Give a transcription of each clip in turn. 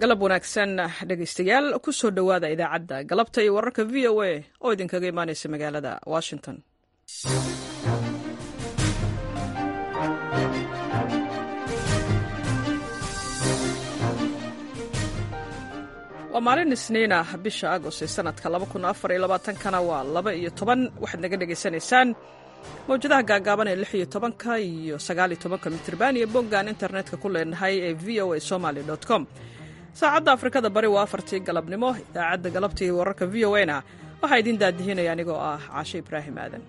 galab wanaagsan dhegaystayaal ku soo dhowaada idaacadda galabta iyo wararka v o a oo idinkaga imaanaysa magaalada washington waa maalin isniin ah bisha agost ee sanadka kana waa laba iyo toban waxaad naga dhegaysanaysaan mawjadaha gaagaaban ee lix iyo tobanka iyo sagaaliyo tobanka mitrban iyo boggaan internetka ku leenahay ee v o a somaly com saacadda afrikada bari waa afartii galabnimo idaacadda galabta iyo wararka v o na waxaa idiin daadihinaya anigoo ah caashe ibraahim aadan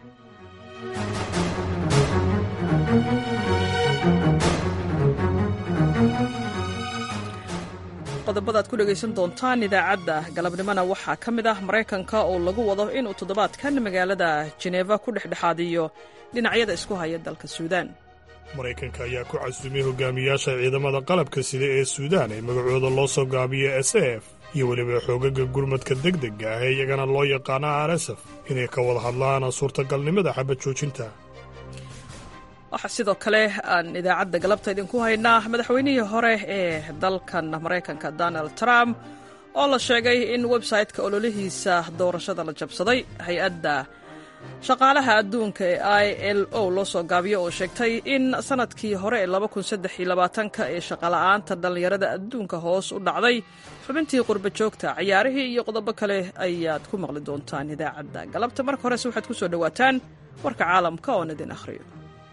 qodobada ad ku dhegaysan doontaan idaacadda galabnimona waxaa ka mid ah maraykanka oo lagu wado inuu toddobaadkan magaalada jeneeva ku dhexdhexaadiyo dhinacyada isku haya dalka suudaan maraykanka ayaa ku casumay hogaamiyaasha ciidamada qalabka sida ee suudaan ee magacooda loo soo gaabiyo s f iyo weliba xoogaga gurmadka degdega ah ee iyagana loo yaqaana r s f inay ka wada hadlaan suurtagalnimada xabad joojinta waxaa sidoo kale aan idaacadda galabta idinku haynaa madaxweynihii hore ee dalkan maraykanka donald trump oo la sheegay in websayte-ka ololihiisa doorashada la jabsaday hay-adda shaqaalaha adduunka ee i l o loo soo gaabiyo oo sheegtay in sanadkii hore ee ka ee shaqola'aanta dhallinyarada adduunka hoos u dhacday xubintii qurba joogta ciyaarihii iyo qodobo kale ayaad ku maqli doontaan idaacadda galabta marka horese waxaad ku soo dhowaataan warka caalamka oon idin akhriyo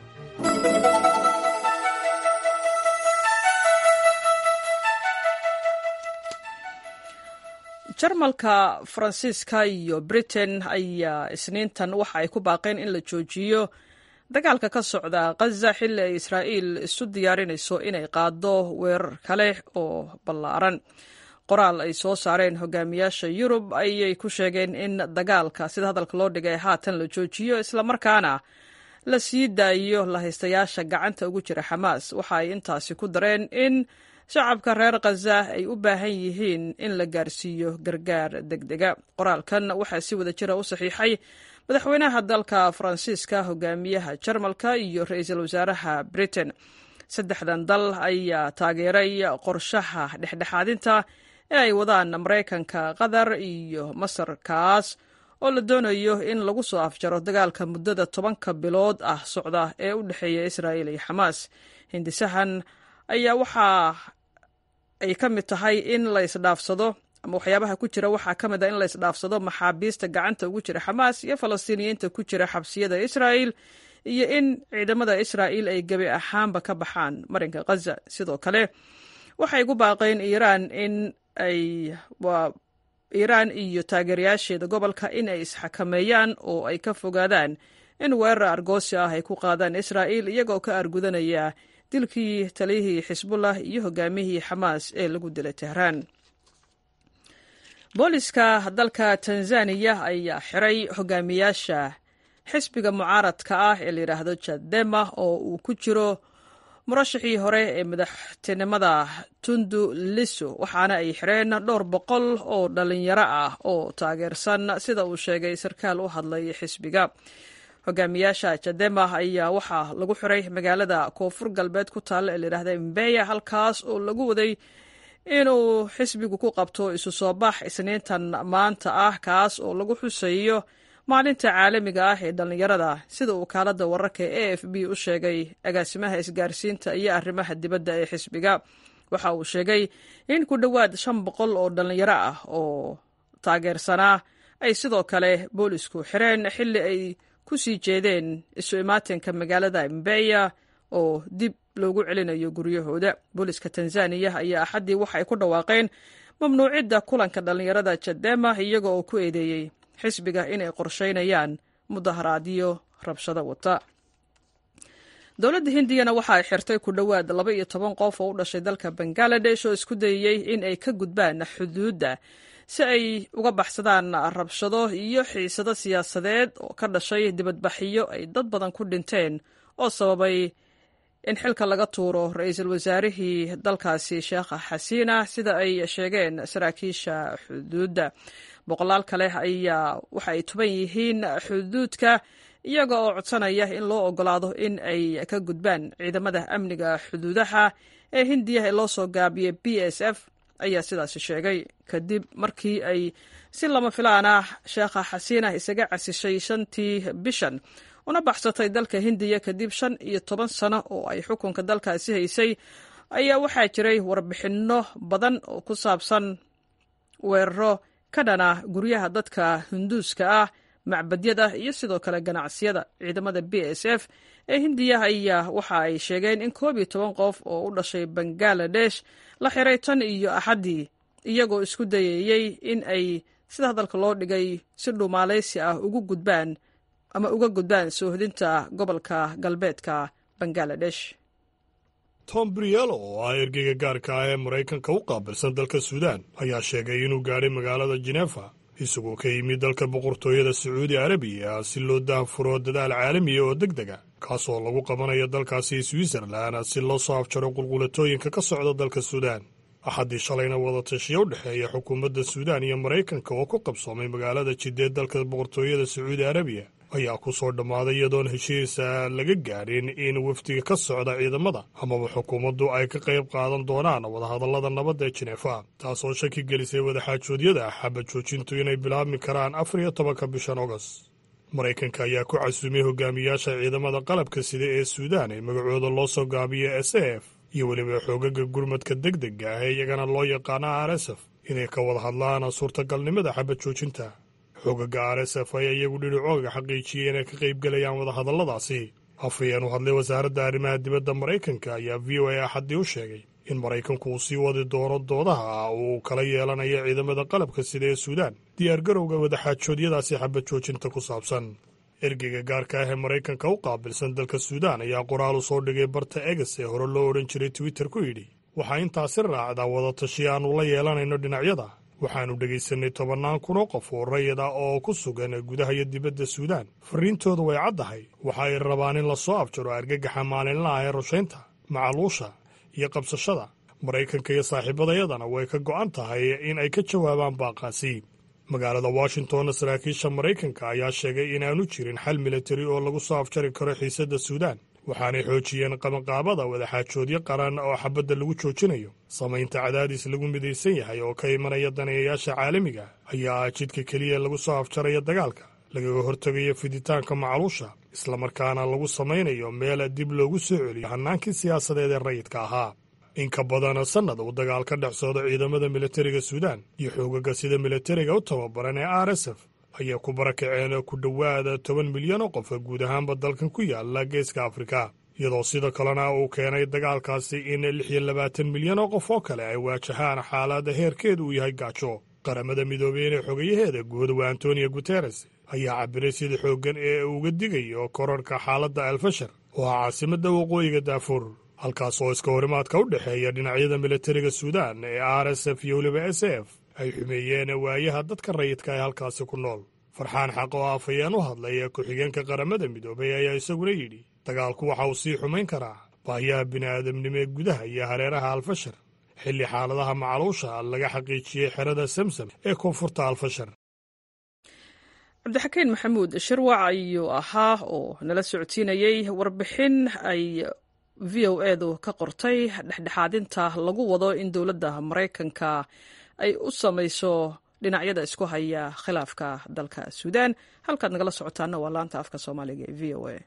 jarmalka faransiiska iyo britain ayaa isniintan waxa ay ku baaqeen in la joojiyo dagaalka ka socda khaza xilli ay israa'iil isu diyaarinayso inay qaado weerar kale oo ballaaran qoraal ay soo saareen hogaamiyaasha yurub ayay ku sheegeen in dagaalka sida hadalka loo dhigay haatan la joojiyo islamarkaana la sii daayo lahaystayaasha gacanta ugu jira xamaas waxa ay intaasi ku dareen in shacabka reer khaza ay u baahan yihiin in la gaarsiiyo gargaar degdega qoraalkan waxaa si wada jira u saxiixay madaxweynaha dalka faransiiska hogaamiyaha jarmalka iyo ra-iisul wasaaraha britain saddexdan dal ayaa taageeray qorshaha dhexdhexaadinta ee ay wadaan maraykanka qatar iyo masar kaas oo la doonayo in lagu soo afjaro dagaalka muddada tobanka bilood ah socda ee u dhexeeya israa'iil iyo xamaas hindisahan ayaa waxaa ay ka mid tahay in la isdhaafsado ama waxyaabaha ku jira waxaa ka mid ah in la isdhaafsado maxaabiista gacanta ugu jira xamaas iyo falastiiniyiinta ku jira xabsiyada israa'il iyo in ciidamada israa'iil ay gebi ahaanba ka baxaan marinka khaza sidoo kale waxay ku baaqeen iiraan in ay iiraan iyo taageerayaasheeda gobolka in ay isxakameeyaan oo ay ka fogaadaan in weerar argoosi ah ay ku qaadaan israa'iil iyagoo ka argudanaya dilkii taliyihii xisbullah iyo hogaamihii xamaas ee lagu dilay tehraan booliska dalka tanzaniya ayaa xiray hogaamiyaasha xisbiga mucaaradka ah ee layidhaahdo jadema oo uu ku jiro murashixii hore ee madaxtinimada tundu liso waxaana ay xireen dhowr boqol oo dhalinyaro ah oo taageersan sida uu sheegay sarkaal u hadlay xisbiga hogaamiyaasha jadema ayaa waxaa lagu xiray magaalada koonfur galbeed ku taalla ee layidhahda mbeya halkaas oo lagu waday inuu xisbigu ku qabto isu soo bax isniintan maanta ah kaas oo lagu xuseeyo maalinta caalamiga ah ee dhallinyarada sida uu kaalada wararka e f b u sheegay agaasimaha isgaarsiinta iyo arrimaha dibadda ee xisbiga waxa uu sheegay in ku dhowaad shan boqol oo dhallinyaro ah oo taageersanaa ay sidoo kale boolisku xireen xilli ay ku sii jeedeen isu imaatinka magaalada mbeya oo dib loogu celinayo guryahooda booliska tanzaniya ayaa axaddii waxa ay ku dhawaaqeen mamnuucidda kulanka dhallinyarada jadema iyaga oo ku eedeeyey xisbiga inay qorsheynayaan mudaharaadyo rabshado wata dowladda hindiyana waxa ay xirtay ku dhowaad laba iyo toban qof oo u dhashay dalka bangaladesh oo isku dayeyey in ay ka gudbaan xuduudda si ay uga baxsadaan rabshado iyo xiisado siyaasadeed oo ka dhashay dibadbaxyo ay dad badan ku dhinteen oo sababay in xilka laga tuuro ra-iisul wasaarihii dalkaasi sheekha xasiina sida ay sheegeen saraakiisha xuduudda boqolaal kale ayaa waxa ay tuban yihiin xuduudka iyaga oo codsanaya in loo ogolaado in ay ka gudbaan ciidamada amniga xuduudaha ee hindiya ee loo soo gaabiyey b s f ayaa sidaasi sheegay kadib markii ay si lama filaan ah sheekha xasiina isaga casishay shantii bishan una baxsatay dalka hindiya kadib shan iyo toban sano oo ay xukunka dalkaasi haysay ayaa waxaa jiray warbixinno badan oo ku saabsan weeraro ka dhana guryaha dadka hinduuska ah macbadyada iyo sidoo kale ganacsiyada ciidamada b s f ee hindiya ayaa waxa ay sheegeen in koob iyo toban qof oo u dhashay bangaladesh la xiray tan iyo axaddii iyagoo isku dayayey in ay sida hadalka loo dhigay si dhuumaaleysi ah ugu gudbaan ama uga gudbaan soohodinta gobolka galbeedka bangaladesh tom brielo oo ah ergeyga gaarka ah ee maraykanka u qaabilsan dalka suudaan ayaa sheegay inuu gaadhay magaalada jenefa isagoo ka yimid dalka boqortooyada sacuudi arabiya si loo daahfuro dadaal caalamiya oo deg dega kaasoo lagu qabanayo dalkaasi switzerlan si loo soo afjaro qulqulatooyinka ka socda dalka suudaan axaddii shalayna wadatashiya u dhexeeya xukuumadda suudaan iyo maraykanka oo ku qabsoomay magaalada jiddeed dalka boqortooyada sacuudi arabiya ayaa ku soo dhammaaday iyadoon heshiisa laga gaadhin in wafdiga ka socda ciidamada amaba xukuumaddu ay ka qayb qaadan doonaan wadahadallada nabadda ee jinefa taasoo shaki gelisay wadaxaajoodyada xaba joojintu inay bilaabmi karaan afar iyo tobanka bishan ogos maraykanka ayaa ku casuumay hogaamiyaasha ciidamada qalabka sida ee suudaan ee magacooda loo soo gaabiyo s f iyo weliba xoogaga gurmadka deg dega ah ee iyagana loo yaqaano r s f inay ka wada hadlaan suurtagalnimada xabad joojinta xoogaga r s f ayaa iyagu dhiricooga xaqiijiyey inay ka qaybgelayaan wadahadalladaasi afhayeen u hadlay wasaaradda arrimaha dibadda maraykanka ayaa v o a axaddii u sheegay in maraykanku uu sii wadi doono doodaha uu kala yeelanayo ciidamada qalabka sida ee suudaan diyaargarowga wadaxaajoodyadaasi xabad joojinta ku saabsan ergeyga gaarka ah ee maraykanka u qaabilsan dalka suudaan ayaa qoraal u soo dhigay barta eges ee hore loo odhan jiray twitter ku yidhi waxaa intaasi raacdaa wadatashi aannu la yeelanayno dhinacyada waxaannu dhegaysanay tobannaan kun oo qof oo rayid ah oo ku sugan gudaha iyo dibadda suudaan farriintoodu way caddahay waxa ay rabaan in la soo afjaro argagaxa maalinlaha ee rushaynta macaluusha iyo qabsashada maraykanka iyo saaxiibadayadana way ka go'an tahay in ay ka jawaabaan baaqaasi magaalada washingtonna saraakiisha maraykanka ayaa sheegay inaanu jirin xal militari oo lagu soo afjari karo xiisadda suudaan waxaanay xoojiyeen qabanqaabada wadaxaajoodyo qaran oo xabadda lagu joojinayo samaynta cadaadis lagu midaysan yahay oo ka imanaya daneeyayaasha caalamiga ayaa ah jidka keliya lagu soo afjaraya dagaalka lagaga hortegayo fiditaanka macaluusha islamarkaana lagu samaynayo meel dib loogu soo celiyo hannaankii siyaasadeed ee rayidka ahaa in ka badan sannad uu dagaal ka dhex socdo ciidamada militariga suudaan iyo xoogaga sida militariga u tababaran ee r s f ayaa ku barakaceen ku dhowaada toban milyan oo qof guud ahaanba dalkan ku yaala geeska afrika iyadoo sidoo kalena uu keenay dagaalkaasi in lix iyo labaatan milyan oo qof oo kale ay waajahaan xaalada heerkeedu uu yahay gaajo qaramada midoobey inay xogayaheeda guud waa antonio guteres ayaa cabiray sida xooggan ee uga digayo korarhka xaaladda alfashar oo ah caasimadda waqooyiga daafuur halkaas oo iska horimaadka u dhexeeya dhinacyada militariga suudaan ee r s f iyo weliba s f ay xumeeyeen waayaha dadka rayidka ee halkaasi ku nool farxaan xaq oo afhayeen u hadlay ku-xigeenka qaramada midoobay ayaa isaguna yidhi dagaalku waxa uu sii xumayn karaa baahiyaha bini'aadamnimo ee gudaha iyo hareeraha alfashar xilli xaaladaha macaluusha laga xaqiijiyey xerada samsam ee koonfurta alfashar cabdixakiin maxamuud shirwac ayuu ahaa oo nala socodsiinayey warbixin ay v o edu ka qortay dhexdhexaadinta lagu wado in dowladda maraykanka ay u samayso dhinacyada isku haya khilaafka dalka suudaan halkaad nagala socotaana waa laanta afka soomaaliga ee v o a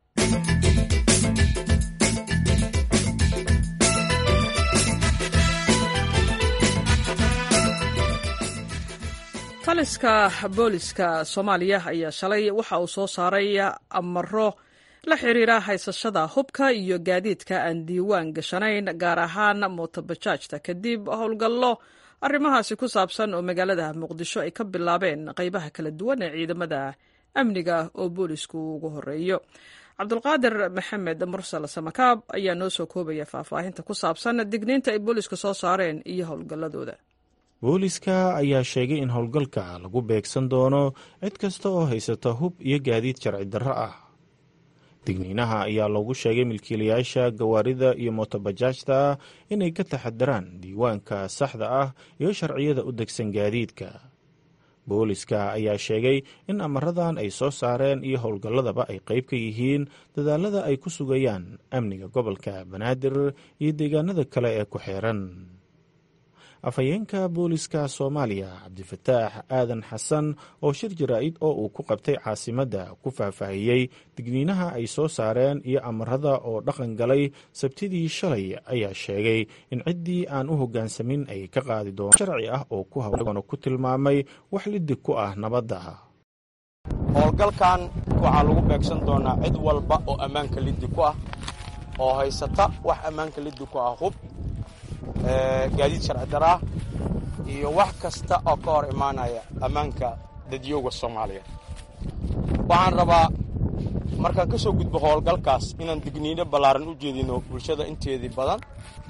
taliska booliska soomaaliya ayaa shalay waxa uu soo saaray amaro la xiriira haysashada hubka iyo gaadiidka aan diiwaan gashanayn gaar ahaan mootobajaajta kadib howlgallo arrimahaasi ku saabsan oo magaalada muqdisho ay ka bilaabeen qaybaha kala duwan ee ciidamada amniga oo boolisku ugu horeeyo cabdulqaadir maxamed mursal samakaab ayaa noo soo koobaya faahfaahinta ku saabsan digniinta ay booliska soo saareen iyo howlgalladooda booliska ayaa sheegay in howlgalka lagu beegsan doono cid kasta oo haysata hub iyo gaadiid sharci darro ah digniinaha ayaa loogu sheegay milkiilayaasha gawaarida iyo mootobajaajta inay ka taxadaraan diiwaanka saxda ah iyo sharciyada u degsan gaadiidka booliska ayaa sheegay in amaradan ay soo saareen iyo howlgalladaba ay qayb ka yihiin dadaalada ay ku sugayaan amniga gobolka banaadir iyo deegaanada kale ee ku xeeran afhayeenka booliska soomaaliya cabdifataax aadan xasan oo shir jaraa'id oo uu ku qabtay caasimadda ku faahfaahiyey digniinaha ay soo saareen iyo amarada oo dhaqan galay sabtidii shalay ayaa sheegay in ciddii aan u hoggaansamin ay ka qaadi doonto sharci ah oo ku hawgoona ku tilmaamay wax lidig ku ah nabadda howlgalkan waxaa lagu beegsan doonaa cid walba oo ammaanka liddi ku ah oo haysata wax ammaanka liddi ku ah hub gaadiid sharci daraa iyo wax kasta oo ka hor imaanaya ammaanka dadyooga soomaaliya waxaan rabaa markaan ka soo gudbo howlgalkaas inaan digniino ballaaran u jeedino bulshada inteedii badan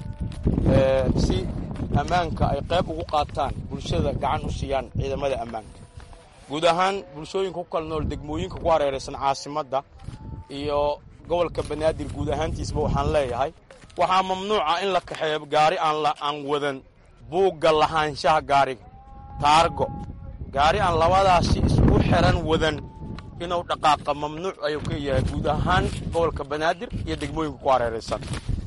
si ammaanka ay qayb ugu qaataan bulshada gacan u siiyaan ciidamada ammaanka guud ahaan bulshooyinka ku kala nool degmooyinka ku hareeraysan caasimadda iyo gobolka banaadir guud ahaantiisba waxaan leeyahay waxaa mamnuuca in la kaxeeyo gaari aan wadan buugga lahaanshaha gaariga taargo gaari aan labadaasi isku xiran wadan inuu dhaqaaqa mamnuuc ayuu ka yahay guud ahaan gobolka banaadir iyo degmooyinka ku hareeraysan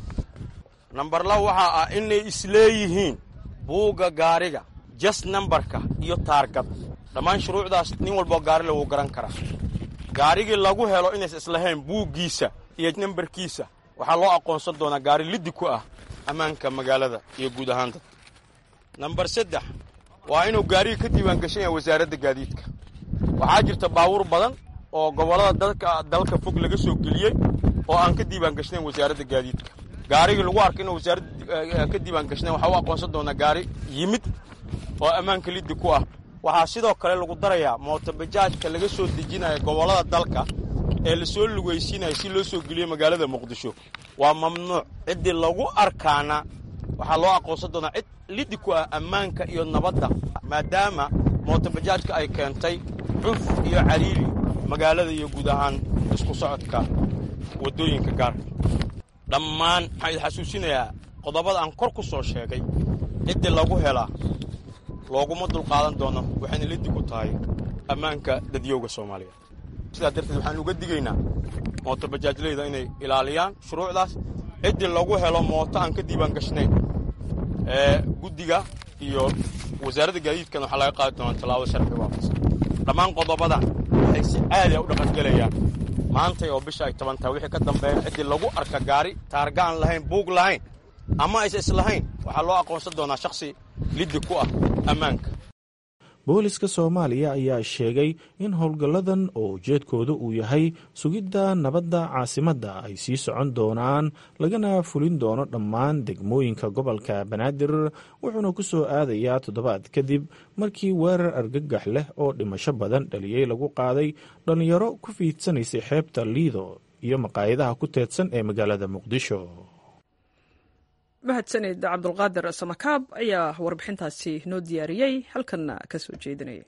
nambar laba waxaa ah inay isleeyihiin buugga gaariga jas nambarka iyo taargada dhammaan shuruucdaas nin walboo gaari le wuu garan karaa gaarigii lagu helo inays islahayn buuggiisa iyo nambarkiisa waxaa loo aqoonsan doonaa gaari liddi ku ah ammaanka magaalada iyo guud ahaan dadka nambar saddex waa inuu gaariga ka diiwaangashan yahay wasaaradda gaadiidka waxaa jirta baabuur badan oo gobollada dalka dalka fog laga soo geliyey oo aan ka diiwaangashnayn wasaaradda gaadiidka gaarigii lagu arka inuu wasaaradda ka diiwaangashnayn waxaa u aqoonsan doonaa gaari yimid oo ammaanka liddi ku ah waxaa sidoo kale lagu darayaa mootobajaajka laga soo dejinaya gobollada dalka ee lasoo lugaysiinaya si loo soo geliyo magaalada muqdisho waa mamnuuc ciddii lagu arkaana waxaa loo aqoonsan doonaa cid liddi ku ah ammaanka iyo nabadda maadaama mootobajaajka ay keentay cuf iyo cariiri magaalada iyo guud ahaan isku socodka waddooyinka gaarka dhammaan waxaan idin xasuusinayaa qodobada aan kor ku soo sheegay ciddii lagu helaa looguma dulqaadan doono waxayna liddi ku tahay ammaanka dadyowga soomaaliya sidaa darteed waxaan uga digaynaa mootobajaajleyda inay ilaaliyaan shuruucdaas ciddii lagu helo mooto aan ka diiwaan gashnayn ee guddiga iyo wasaaradda gaadiidkan waxaa laga qaadi doonaa tallaabada sharciga waafaqsan dhammaan qodobadan waxay si caadi a u dhaqangelayaan maantay oo bisha ay toban tahay wixii ka dambeeya ciddii lagu arka gaari taarga aan lahayn buug lahayn ama aysa islahayn waxaa loo aqoonsan doonaa shakhsi liddi ku ah ammaanka booliska soomaaliya ayaa sheegay in howlgalladan oo ujeedkooda uu yahay sugidda nabadda caasimadda ay sii socon doonaan lagana fulin doono dhammaan degmooyinka gobolka banaadir wuxuuna ku soo aadayaa toddobaad kadib markii weerar argagax leh oo dhimasho badan dhaliyey lagu qaaday dhallinyaro ku fiidsanaysay xeebta liido iyo maqaayadaha ku teedsan ee magaalada muqdisho mahadsanid cabdulqaadir samakaab ayaa warbixintaasi noo diyaariyey halkanna ka soo jeedinaya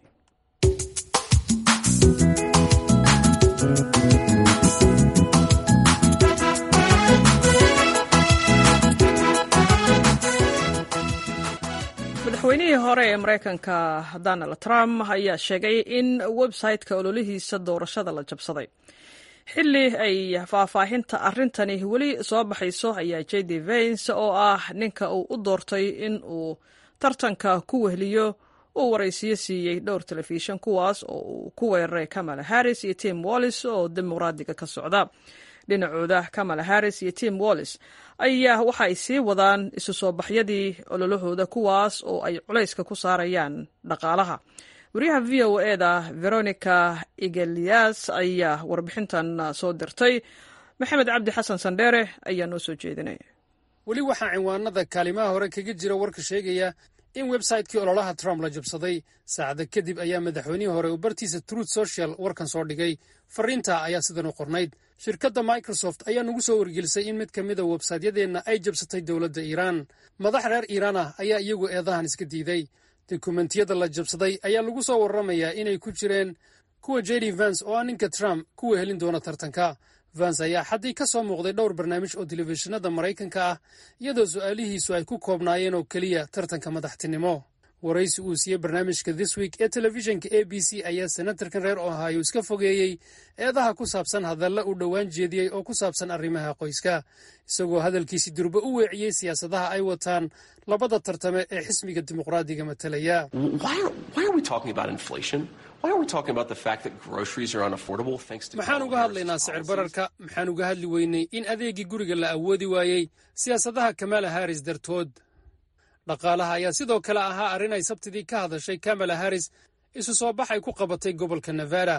madaxweynihii hore ee maraykanka donald trump ayaa sheegay in website-ka ololihiisa doorashada la jabsaday xilli ay faahfaahinta arrintani weli soo baxayso ayaa j d vens oo ah ninka uu u doortay in uu tartanka ku wehliyo uu waraysiyo siiyey dhowr telefishan kuwaas oo uu ku weeraray kamala harris iyo tim wallis oo dimuqraadiga ka socda dhinacooda kamala harris iyo tim wallis ayaa waxa ay sii wadaan isu soo baxyadii ololahooda kuwaas oo ay culayska ku saarayaan dhaqaalaha wariyaha v o eda veronica igelias ayaa warbixintan soo dirtay maxamed cabdi xasan sandheere ayaa noo soo jeedinaya weli waxaa cinwaanada kaalimaha hore kaga jira warka sheegaya in websaytekii ololaha trump la jabsaday saacada kadib ayaa madaxweynihii hore uu bartiisa truth social warkan soo dhigay fariinta ayaa sidan u qornayd shirkadda microsoft ayaa nagu soo wargelisay in mid ka mida websaytyadeenna ay jabsatay dowladda iiraan madax reer iiraan ah ayaa iyagu eedahan iska diiday dokumentiyada la jabsaday ayaa lagu soo warramayaa inay ku jireen kuwa jedi vans oo ah ninka trump kuwa helin doona tartanka vans ayaa xaddii ka soo muuqday dhowr barnaamij oo telefishinada maraykanka ah iyadoo su'aalihiisu ay ku koobnaayeen oo keliya tartanka madaxtinimo waraysi uu siiyey barnaamijka this week ee telefishinka a b c ayaa senatarkan reer ohio iska fogeeyey eedaha ku saabsan hadalla uu dhowaan jeediyey oo ku saabsan arrimaha qoyska isagoo hadalkiisi durba u weeciyey siyaasadaha ay wataan labada tartame ee xisbiga dimuqraadiga matalaya maxaan uga hadlaynaa sicir bararka maxaan uga hadli weynay in adeegii guriga la awoodi waayey siyaasadaha kamala haris dartood dhaqaalaha ayaa sidoo kale ahaa arrin ay sabtidii ka hadashay kamala haris isu soo bax ay ku qabatay gobolka nevada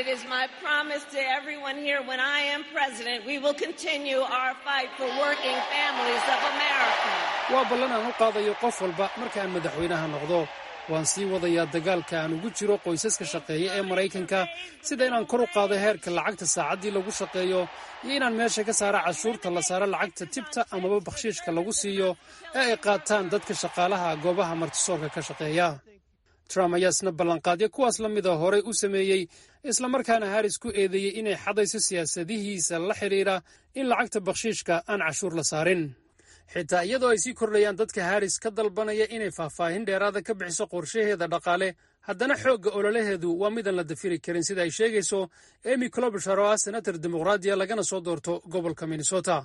waa ballan aan u qaadayo qof walba marka aan madaxweynaha noqdo waan sii wadayaa dagaalka aan ugu jiro qoysaska shaqeeya ee maraykanka sida inaan kor u qaado heerka lacagta saacaddii lagu shaqeeyo iyo inaan meesha ka saara cashuurta la saaro lacagta tibta amaba bakhshiishka lagu siiyo ee ay qaataan dadka shaqaalaha goobaha martisoorka ka shaqeeya trump ayaa isna ballanqaadyo kuwaas la mida horey u sameeyey islamarkaana haris ku eedeeyey inay xadayso siyaasadihiisa la xidhiira in lacagta bakhshiishka aan cashuur la saarin xitaa iyadoo ay sii kordhayaan dadka haris ka dalbanaya inay faahfaahin dheeraada ka bixiso qorshaheeda dhaqaale haddana xoogga ololaheedu waa midaan la dafiri karin sida ay sheegayso emy clobishar oo ah senator dimuqraadiya lagana soo doorto gobolka minnesota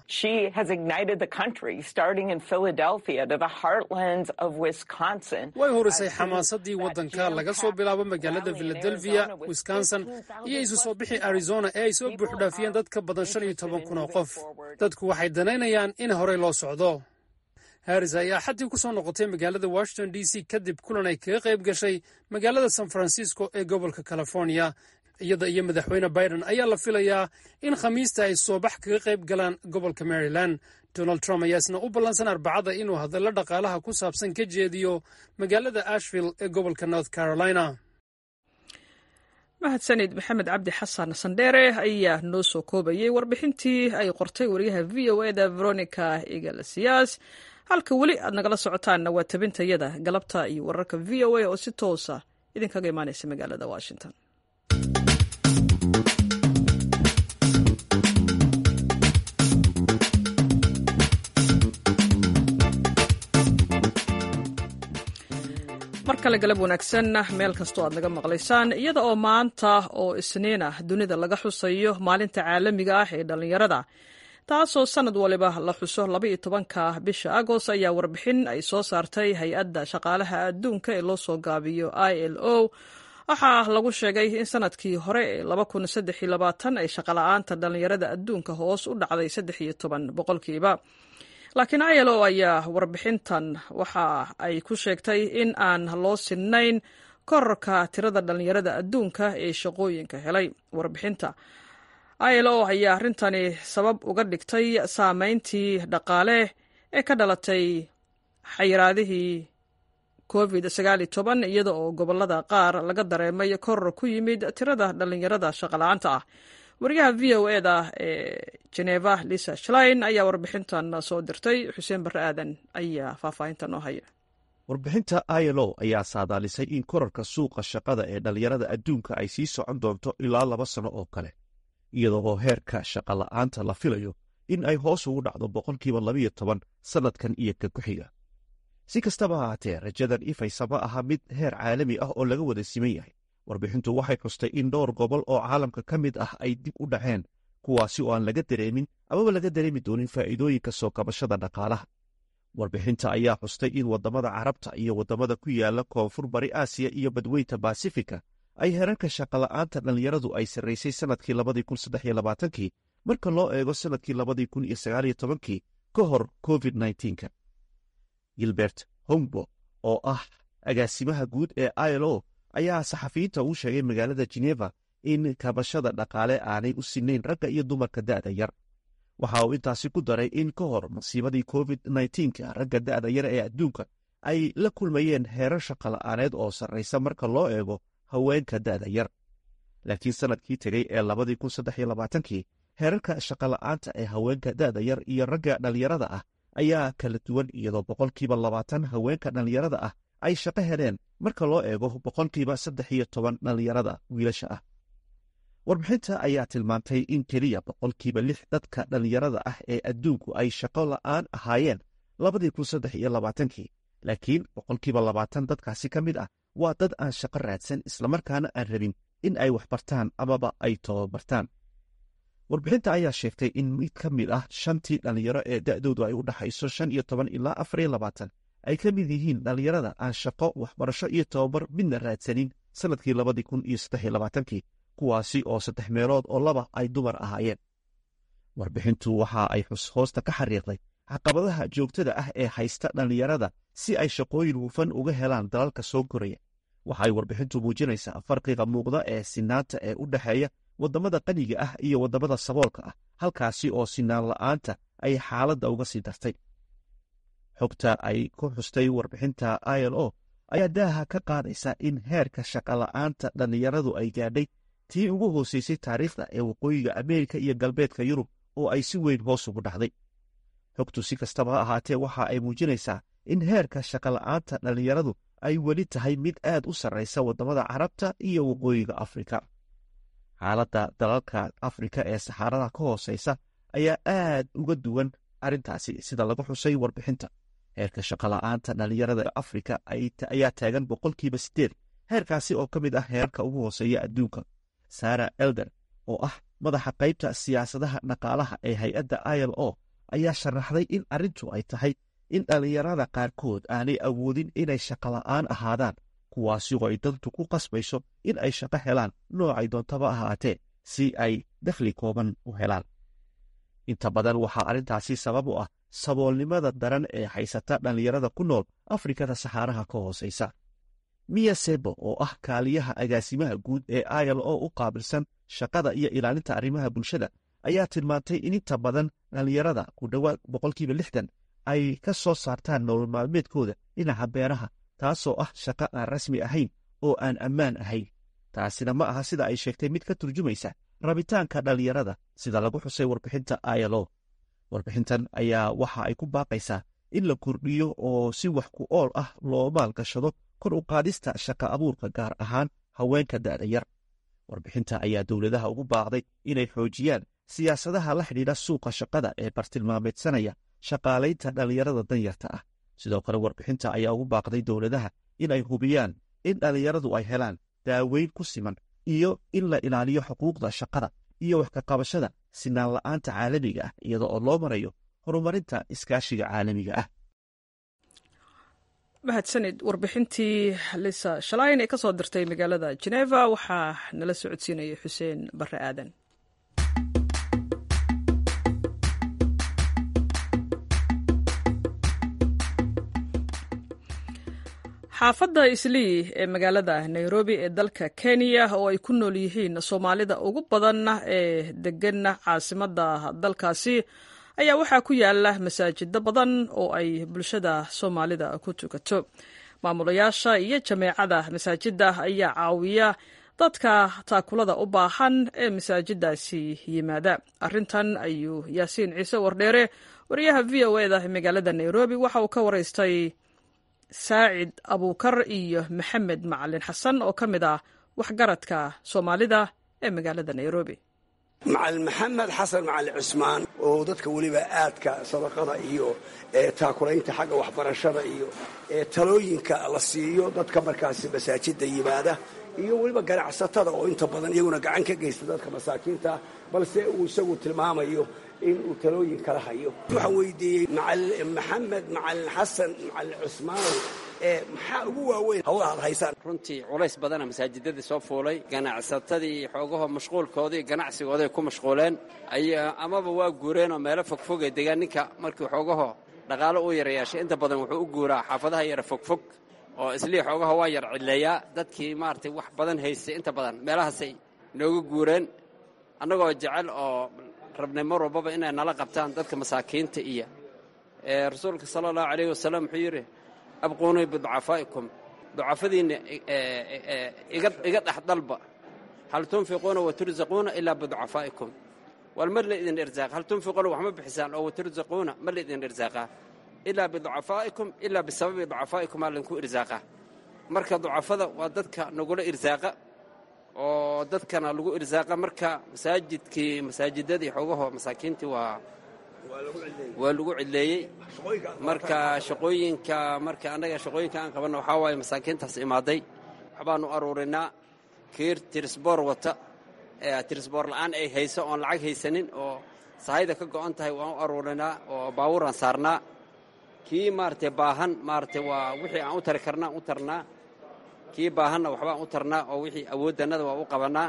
way hurisay xamaasadii waddanka laga soo bilaabo magaalada philadelphia wisconsin iyo isu soo bixi arizona ee ay soo buuxdhaafiyeen dad ka badan shan iyo toban kun oo qof dadku waxay danaynayaan in horey loo socdo haris ayaa xaddii ku soo noqotay magaalada washington d c kadib kulan ay kaga qayb gashay magaalada san francisco ee gobolka california iyada iyo madaxweyne biden ayaa la filayaa in khamiista ay soobax kaga qayb galaan gobolka maryland donald trump ayaa isna u ballansan arbacada inuu hadallo dhaqaalaha ku saabsan ka jeediyo magaalada ashville ee gobolka north carolina mahadsanid maxamed cabdi xasan sandheere ayaa noo soo koobayay warbixintii ay qortay wariyaha v o eda veronica iglesias halka weli aad nagala socotaanna waa tabintayada galabta iyo wararka v o a oo si toosa idinkaga imaanaysa magaalada washington mar kale galab wanaagsan meel kastoo aad naga maqlaysaan iyada oo maanta oo isniin ah dunida laga xusayo maalinta caalamiga ah ee dhallinyarada taasoo sanad waliba la xuso labaiyo tobanka bisha agost ayaa warbixin ay soo saartay hay-adda shaqaalaha adduunka ee loo soo gaabiyo i l o waxaa lagu sheegay in sanadkii hore ee ay shaqala-aanta dhallinyarada adduunka hoos u dhacday saddex iyo toban boqolkiiba laakiin i l o ayaa warbixintan waxa ay ku sheegtay in aan loo sinnayn korarka tirada dhallinyarada adduunka ee shaqooyinka helay warbixinta i l o ayaa arrintani sabab uga dhigtay saameyntii dhaqaale ee ka dhalatay xayiraadihii covid iyada oo gobolada qaar laga dareemay koror ku yimid tirada dhallinyarada shaqala-aanta ah wariyaha v o e da ee geneva lisa shlein ayaa warbixintan soo dirtay xuseen barre aadan ayaa faahfaahinta noo haya warbixinta i l o ayaa saadaalisay in korarka suuqa shaqada ee dhallinyarada adduunka ay sii socon doonto ilaa laba sano oo kale iyadoo heerka shaqola'aanta la filayo in ay hoos ugu dhacdo boqolkiiba labiyo toban sannadkan iyo ka ku-xiga si kastaba ahaatee rajadan ifaysa ma aha mid heer caalami ah oo laga wada siman yahay warbixintu waxay xustay in dhowr gobol oo caalamka ka mid ah ay dib u dhaceen kuwaasi oo aan laga dareemin amaba laga dareemi doonin faa'iidooyinka soo kabashada dhaqaalaha warbixinta ayaa xustay in waddamada carabta iyo waddamada ku yaala koonfur bari aasiya iyo badweynta basifika ay herarka shaqola'aanta dhallinyaradu ay sarraysay sannadkii labadii kun saddex iyo labaatankii marka loo eego sannadkii labadii kun iyo sagaaliyo tobankii ka hor covid nneteen-ka gilbert hombo oo ah agaasimaha guud ee i l o ayaa saxafiyiinta uu sheegay magaalada geneva in kabashada dhaqaale aanay u sinayn ragga iyo dumarka da'da yar waxa uu intaasi ku daray in ka hor masiibadii covid nneteen-ka ragga da'da yar ee adduunka ay la kulmayeen heerar shaqola'aaneed oo sarraysa marka loo eego haweenka da'da yar laakiin sannadkii tegey ee labadii kun saddex iyo labaatankii heerarka shaqola'aanta ee haweenka da'da yar iyo ragga dhallinyarada ah ayaa kala duwan iyadoo boqolkiiba labaatan haweenka dhallinyarada ah ay shaqo heleen marka loo eego boqolkiiba saddex iyo toban dhallinyarada wiilasha ah warbixinta ayaa tilmaantay in keliya boqolkiiba lix dadka dhallinyarada ah ee adduunku ay shaqo la'aan ahaayeen labadii kun saddex iyo labaatankii laakiin boqolkiiba labaatan dadkaasi ka mid ah waa dad aan shaqo raadsan islamarkaana aan rabin in ay wax bartaan amaba ay tababartaan warbixinta ayaa sheegtay in mid ka mid ah shantii dhallinyaro ee da'doodu ay u dhaxayso shan iyo toban ilaa afar iyo labaatan ay ka mid yihiin dhallinyarada aan shaqo waxbarasho iyo tababar midna raadsanin sannadkii labadii kun iyo saddex iyo labaatankii kuwaasi oo saddex meelood oo laba ay dumar ahaayeen warbixintu waxa ay hoosta ka xariiqday caqabadaha joogtada ah ee haysta dhallinyarada si ay shaqooyin hufan uga helaan dalalka soo koraya waxaay warbixintu muujinaysaa farqiga muuqda ee sinaanta ee u dhexeeya waddamada qaniga ah iyo waddamada saboolka ah halkaasi oo sinaan la'aanta ay xaaladda uga sii dartay xogta ay ku xustay warbixinta i l o ayaa daaha ka qaadaysa in heerka shaqola'aanta dhallinyaradu ay gaadhay tii ugu hoosaysay taariikhda ee waqooyiga ameerika iyo galbeedka yurub oo ay si weyn hoos ugu dhacday xogtu si kastaba ha ahaatee waxa ay muujinaysaa in heerka shaqola'aanta dhallinyaradu ay weli tahay mid aad u sarraysa waddamada carabta iyo waqooyiga afrika xaaladda dalalka afrika ee saxaarada ka hoosaysa ayaa aad uga duwan arrintaasi sida lagu xusay warbixinta heerka shaqola'aanta dhallinyarada afrika ayaa taagan boqolkiiba siddeed heerkaasi oo ka mid ah heerarka ugu hooseeya adduunka sara elder oo ah madaxa qaybta siyaasadaha dhaqaalaha ee hay-adda i l o ayaa sharaxday in arrintu ay tahay in dhallinyarada qaarkood aanay awoodin inay shaqola'aan ahaadaan kuwaasi oo ay dantu ku qasbayso in ay shaqo helaan noocay doontaba ahaatee si ay dakhli kooban u helaan inta badan waxaa arrintaasi sabab u ah saboolnimada daran ee haysata dhallinyarada ku nool afrikada saxaaraha ka hoosaysa miya sebo oo ah kaaliyaha agaasimaha guud ee i l o u qaabilsan shaqada iyo ilaalinta arrimaha bulshada ayaa tilmaantay in inta badan dhallinyarada ku dhowaad boqolkiiba lixdan ay ka soo saartaan nolol maalmeedkooda dhinaca beeraha taasoo ah shaqo aan rasmi ahayn oo aan ammaan ahayn taasina ma aha sida ay sheegtay mid ka turjumaysa rabitaanka dhallinyarada sida lagu xusay warbixinta i l o warbixintan ayaa waxa ay ku baaqaysaa in la kordhiyo oo si wax ku ool ah loo maalgashado kor u qaadista shaqa abuurka gaar ahaan haweenka da'da yar warbixinta ayaa dowladaha ugu baaqday inay xoojiyaan siyaasadaha la xidhiidha suuqa shaqada ee bartilmaameedsanaya shaqaalaynta dhallinyarada danyarta ah sidoo kale warbixinta ayaa ugu baaqday dowladaha inay hubiyaan in dhallinyaradu ay helaan daaweyn ku siman iyo in la ilaaliyo xuquuqda shaqada iyo wax ka qabashada sinaan la'aanta caalamiga ah iyada oo loo marayo horumarinta iskaashiga caalamiga ah mahadsanid warbixintii lisa shalayn ee ka soo dirtay magaalada jeneva waxaa nala socodsiinayay xuseen barre aadan xaafadda islii ee magaalada nairobi ee dalka kenya oo ay ku nool yihiin soomaalida ugu badan ee deganna caasimadda dalkaasi ayaa waxaa ku yaala masaajido badan oo ay bulshada soomaalida ku tukato maamulayaasha iyo jameecada masaajidda ayaa caawiya dadka taakulada u baahan ee masaajidaasi yimaada arrintan ayuu yaasiin ciise wardheere wariyaha v o eda ee magaalada nairobi waxa uu ka waraystay saacid abuukar iyo maxamed macalin xasan oo ka mid ah waxgaradka soomaalida ee magaalada nairobi macalin maxamed xasan macalin cusmaan oo dadka weliba aadka sadaqada iyo taakulaynta xagga waxbarashada iyo talooyinka la siiyo dadka markaasi masaajida yimaada iyo weliba ganacsatada oo inta badan iyaguna gacan ka geysta dadka masaakiinta balse uu isagu tilmaamayo in uu talooyin kala hayo waxaan weydiiyey maxamed macalin xasan macalin cusmaan maxaa ugu waaweyn hawlaha ad haysaan runtii culays badana masaajidadii soo fuulay ganacsatadii xoogaho mashquulkoodii ganacsigooday ku mashquuleen amaba waa guureen oo meelo fogfogee degaan ninka markii xoogaho dhaqaalo uu yarayaashay inta badan wuxuu u guuraa xaafadaha yara fogfog oo islii xoogaha waa yar cidleeyaa dadkii maaragtay wax badan haystay inta badan meelahaasay nooga guureen annagoo jecel oo rabnay mar walbaba inay nala qabtaan dadka masaakiinta iyo rasuulka sala allahu calayh wasalam wuxuu yidhi abquunii biducafaa'ikum ducafadiinna iga dhex dalba hal tunfiquuna watursaquuna ilaa biducafaa'ikum wal mar laydin irsaaqa hal tunfiquuna wax ma bixisaan oo watursaquuna ma laydin irsaaqaa ilaa biducafaa'ikum ilaa bisababi ducafaa'ikum aa laydinku irsaaqaa marka ducafada waa dadka nagula irsaaqa oo dadkana lagu irsaaqa marka masaajidkii masaajidadii xoogaho masaakiintii waa waa lagu cidleeyey marka shaqooyinka marka annaga shaqooyinka aan qabanna waxaa waaye masaakiintaas imaaday waxbaanu aruurinaa kiir tirisboor wata tirisboor la'aan ay hayso oon lacag haysanin oo sahayda ka go'an tahay waan u aruurinaa oo baabuuraan saarnaa kii maaragtay baahan maaragtay waa wixii aan u tari karnaa u tarnaa kii baahanna waxbaan u tarnaa oo wixii awooddannada waa u qabannaa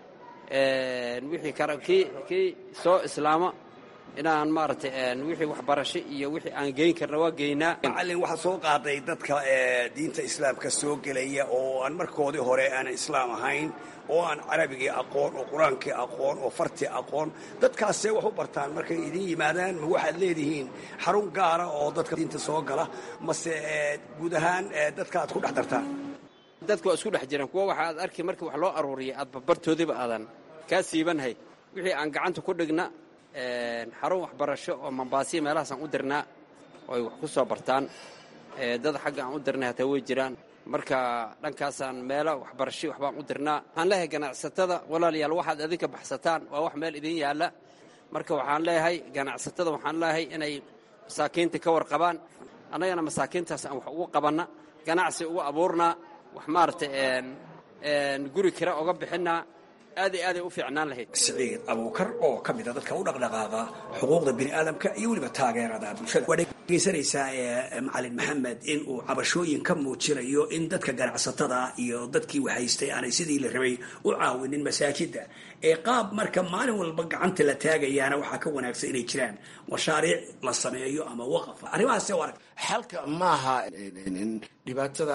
wixii kara kii kii soo islaama inaan maaragtay wixii waxbarasho iyo wixii aan geyn karna waa geynaa macallin waxaad soo qaaday dadka diinta islaamka soo gelaya oo aan markoodii hore aanan islaam ahayn oo aan carabigii aqoon oo qur-aankii aqoon oo fartii aqoon dadkaasee wax u bartaan markay idin yimaadaan ma waxaad leedihiin xarun gaara oo dadka diinta soo gala mase guud ahaan dadka aad ku dhex dartaan dadku waa isku dhex jiraan kuwa waxaad arki markii wax loo aruuriyay aad barbartoodiba aadan kaa siibanhay wixii aan gacanta ku dhigna xarun waxbarasho oo mambaasiya meelahaasaan u dirnaa oo ay wax ku soo bartaan dad xagga aan u dirnay hataa way jiraan marka dhankaasaan meelo waxbarasho waxbaan u dirnaa waxaan leeyahay ganacsatada walaalayaal waxaad adinka baxsataan waa wax meel idin yaalla marka waxaan leeyahay ganacsatada waxaan leeyahay inay masaakiinta ka warqabaan annagana masaakiintaas aan wax ugu qabanna ganacsi ugu abuurnaa wax maaragtay guri kira oga bixinnaa aad iyo aaday u fiicnaan lahayd siciid abuukar oo ka mida dadka u dhaqdhaqaaqa xuquuqda bini aadamka iyo weliba taageerada bulshada waa dhegeysanaysaa macalin maxamed in uu cabashooyin ka muujinayo in dadka ganacsatada iyo dadkii wahaystay aanay sidii la rabay u caawinin masaajida ee qaab marka maalin walba gacanta la taagayaana waxaa ka wanaagsan inay jiraan mashaariic la sameeyo ama waqaf arrimahaase arag xalka maaha dhibaatada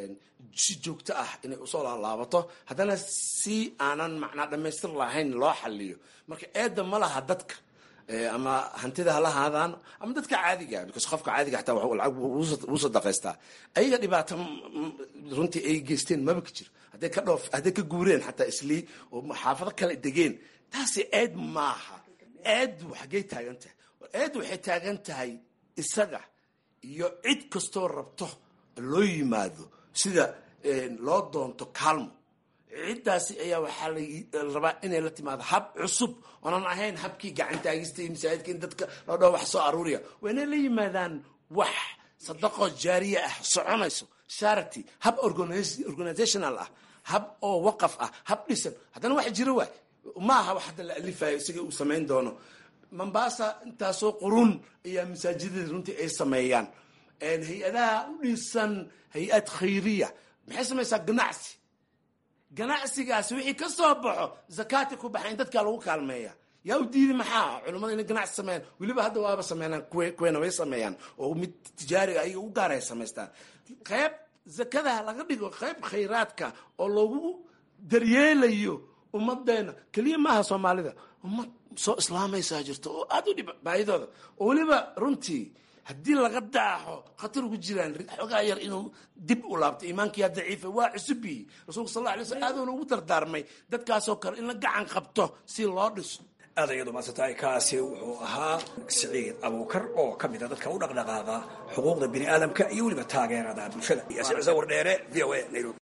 si joogto ah inay usoo laalaabato haddana si aanan macnaa dhammaystir lahayn loo xaliyo marka eedda ma laha dadka ama hantida hala haadaan ama dadka caadiga because qofka caadiga xataa lacag wuu sadaqaystaa ayaga dhibaato runtii ay geysteen maba ka jiro hadday ka dhoof hadday ka guureen xataa islii oo xaafado kale degeen taasi eed maaha eeddu xaggay taagan tahay eeddu waxay taagan tahay isaga iyo cid kastoo rabto loo yimaado sida loo doonto kaalmo ciddaasi ayaa waxaa la rabaa inay la timaado hab cusub oonan ahayn habkii gacantaagista iyo masaajidka in dadka loo dhaho wax soo aruuriya waa inay la yimaadaan wax sadaqo jaariya ah soconayso charity hab organizational ah hab oo waqaf ah hab dhisan haddana wax jiro waay ma aha wax hadda la alifayo isaga uu samayn doono mombasa intaasoo qurun ayaa masaajidada runtii ay sameeyaan hay-adaha u dhisan hay-ad khayriya maxay samaysaa ganacsi ganacsigaasi wixii ka soo baxo zakaati ku baxa in dadkaa lagu kaalmeeya yaa u diidi maxaa culimmada inay ganacsi sameeyaan weliba hadda waaba sameynaan kuweena way sameeyaan oo mid tijaariga ayaga u gaar ay samaystaan qayb zakadaha laga dhigo qayb khayraadka oo lagu daryeelayo ummadeena keliya maaha soomaalida ummad soo islaamaysaa jirto oo aada u dhib baahidooda oo weliba runtii haddii laga daaxo khatar ugu jiraan xoogaa yar inuu dib u laabto iimaankiyaa daciifa waa cusubi rasuulka sal alay slam aaduuna ugu dardaarmay dadkaasoo kale in la gacan qabto si loo dhiso aad ayadu maadsantahay kaasi wuxuu ahaa siciid abuukar oo ka mida dadka u dhaqdhaqaaqa xuquuqda bini aadamka iyo weliba taageerada bulshada ciise wardheere v o a nairobi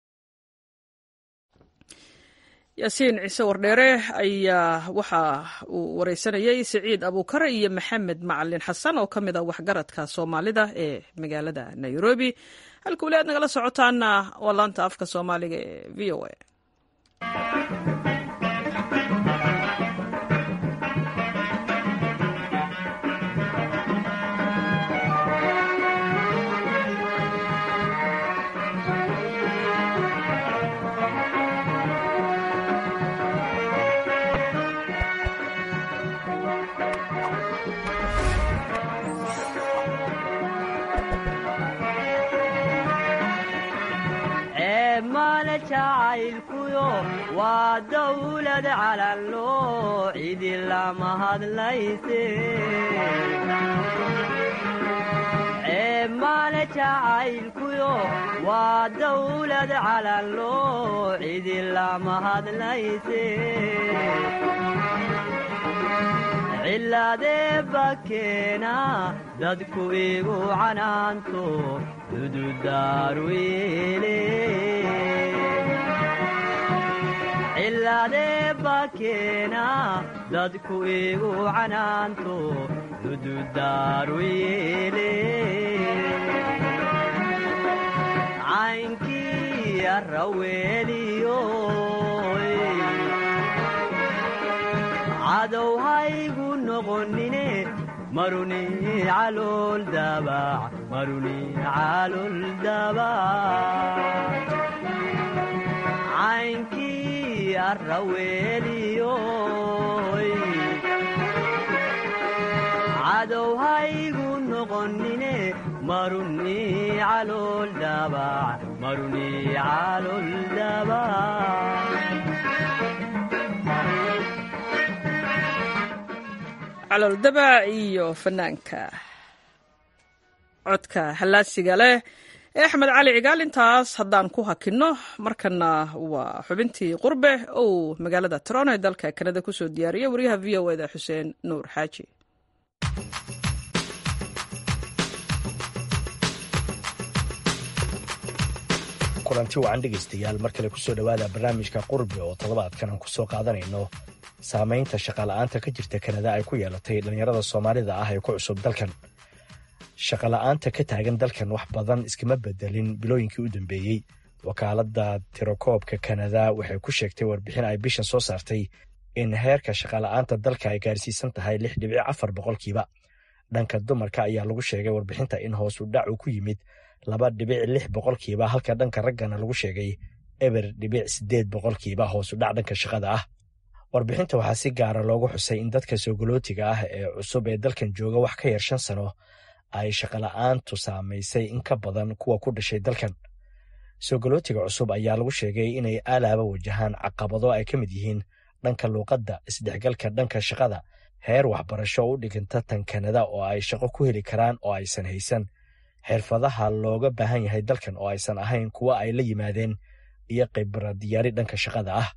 yaasiin ciise wardheere ayaa waxa uu wareysanayay siciid abuukar iyo maxamed macalin xasan oo ka mid a waxgaradka soomaalida ee magaalada nairobi halka weli aad nagala socotaana waa laanta afka soomaaliga ee v o a jacaylkuyo waa dawlad calanloo cidi lama hadlayse ceebmaale jacaylkuyo waa dawlad calanloo cidi lama hadlayse cilaadee bakeena dadku igu canaanto dududaaru yeele cilaadee bakeena dadku igu canaanto dududaaru yeele caynkii arraweeliyo cadow haygu noqonine maruni calool dabac maruni calool dabac caynkii arraweeliyo cadow haygu noqonine maruni calool dabac maruni calool dabac calool dabac iyo fanaanka codka hallaasiga leh ee axmed cali cigaal intaas haddaan ku hakinno markana waa xubintii qurbe ou magaalada toronto ee dalka kanada kusoo diyaariya wariyaha v o eda xuseen nuur xaaji kulanti wacan dhegaystayaal mar kale kusoo dhowaada barnaamijka qurbe oo toddobaadkan aan kusoo qaadanayno saamaynta shaqala'aanta ka jirta kanada ay ku yeelatay dhallinyarada soomaalida ah ee ku cusub dalkan shaqala'aanta ka taagan dalkan wax badan iskama bedelin bilooyinkii u dambeeyey wakaaladda tirakoobka kanada waxay ku sheegtay warbixin ay bishan soo saartay in heerka shaqala'aanta dalka ay gaarsiisan tahay lix dhibic afar boqolkiiba dhanka dumarka ayaa lagu sheegay warbixinta in hoos u dhac uu ku yimid laba dhibic lix boqolkiiba halka dhanka raggana lagu sheegay eber dhibic siddeed boqolkiiba hoos u dhac dhanka shaqada ah warbixinta waxaa si gaara loogu xusay in dadka soogolootiga ah ee cusub ee dalkan jooga wax ka yar shan sano ay shaqola'aantu saamaysay in ka badan kuwa ku dhashay dalkan soogolootiga cusub ayaa lagu sheegay inay aalaaba wajahaan caqabado ay ka mid yihiin dhanka luuqadda isdhexgalka dhanka shaqada heer waxbarasho u dhiganta tan kanada oo ay shaqo ku heli karaan oo aysan haysan xirfadaha looga baahan yahay dalkan oo aysan ahayn kuwa ay la yimaadeen iyo khibradiyaari dhanka shaqada ah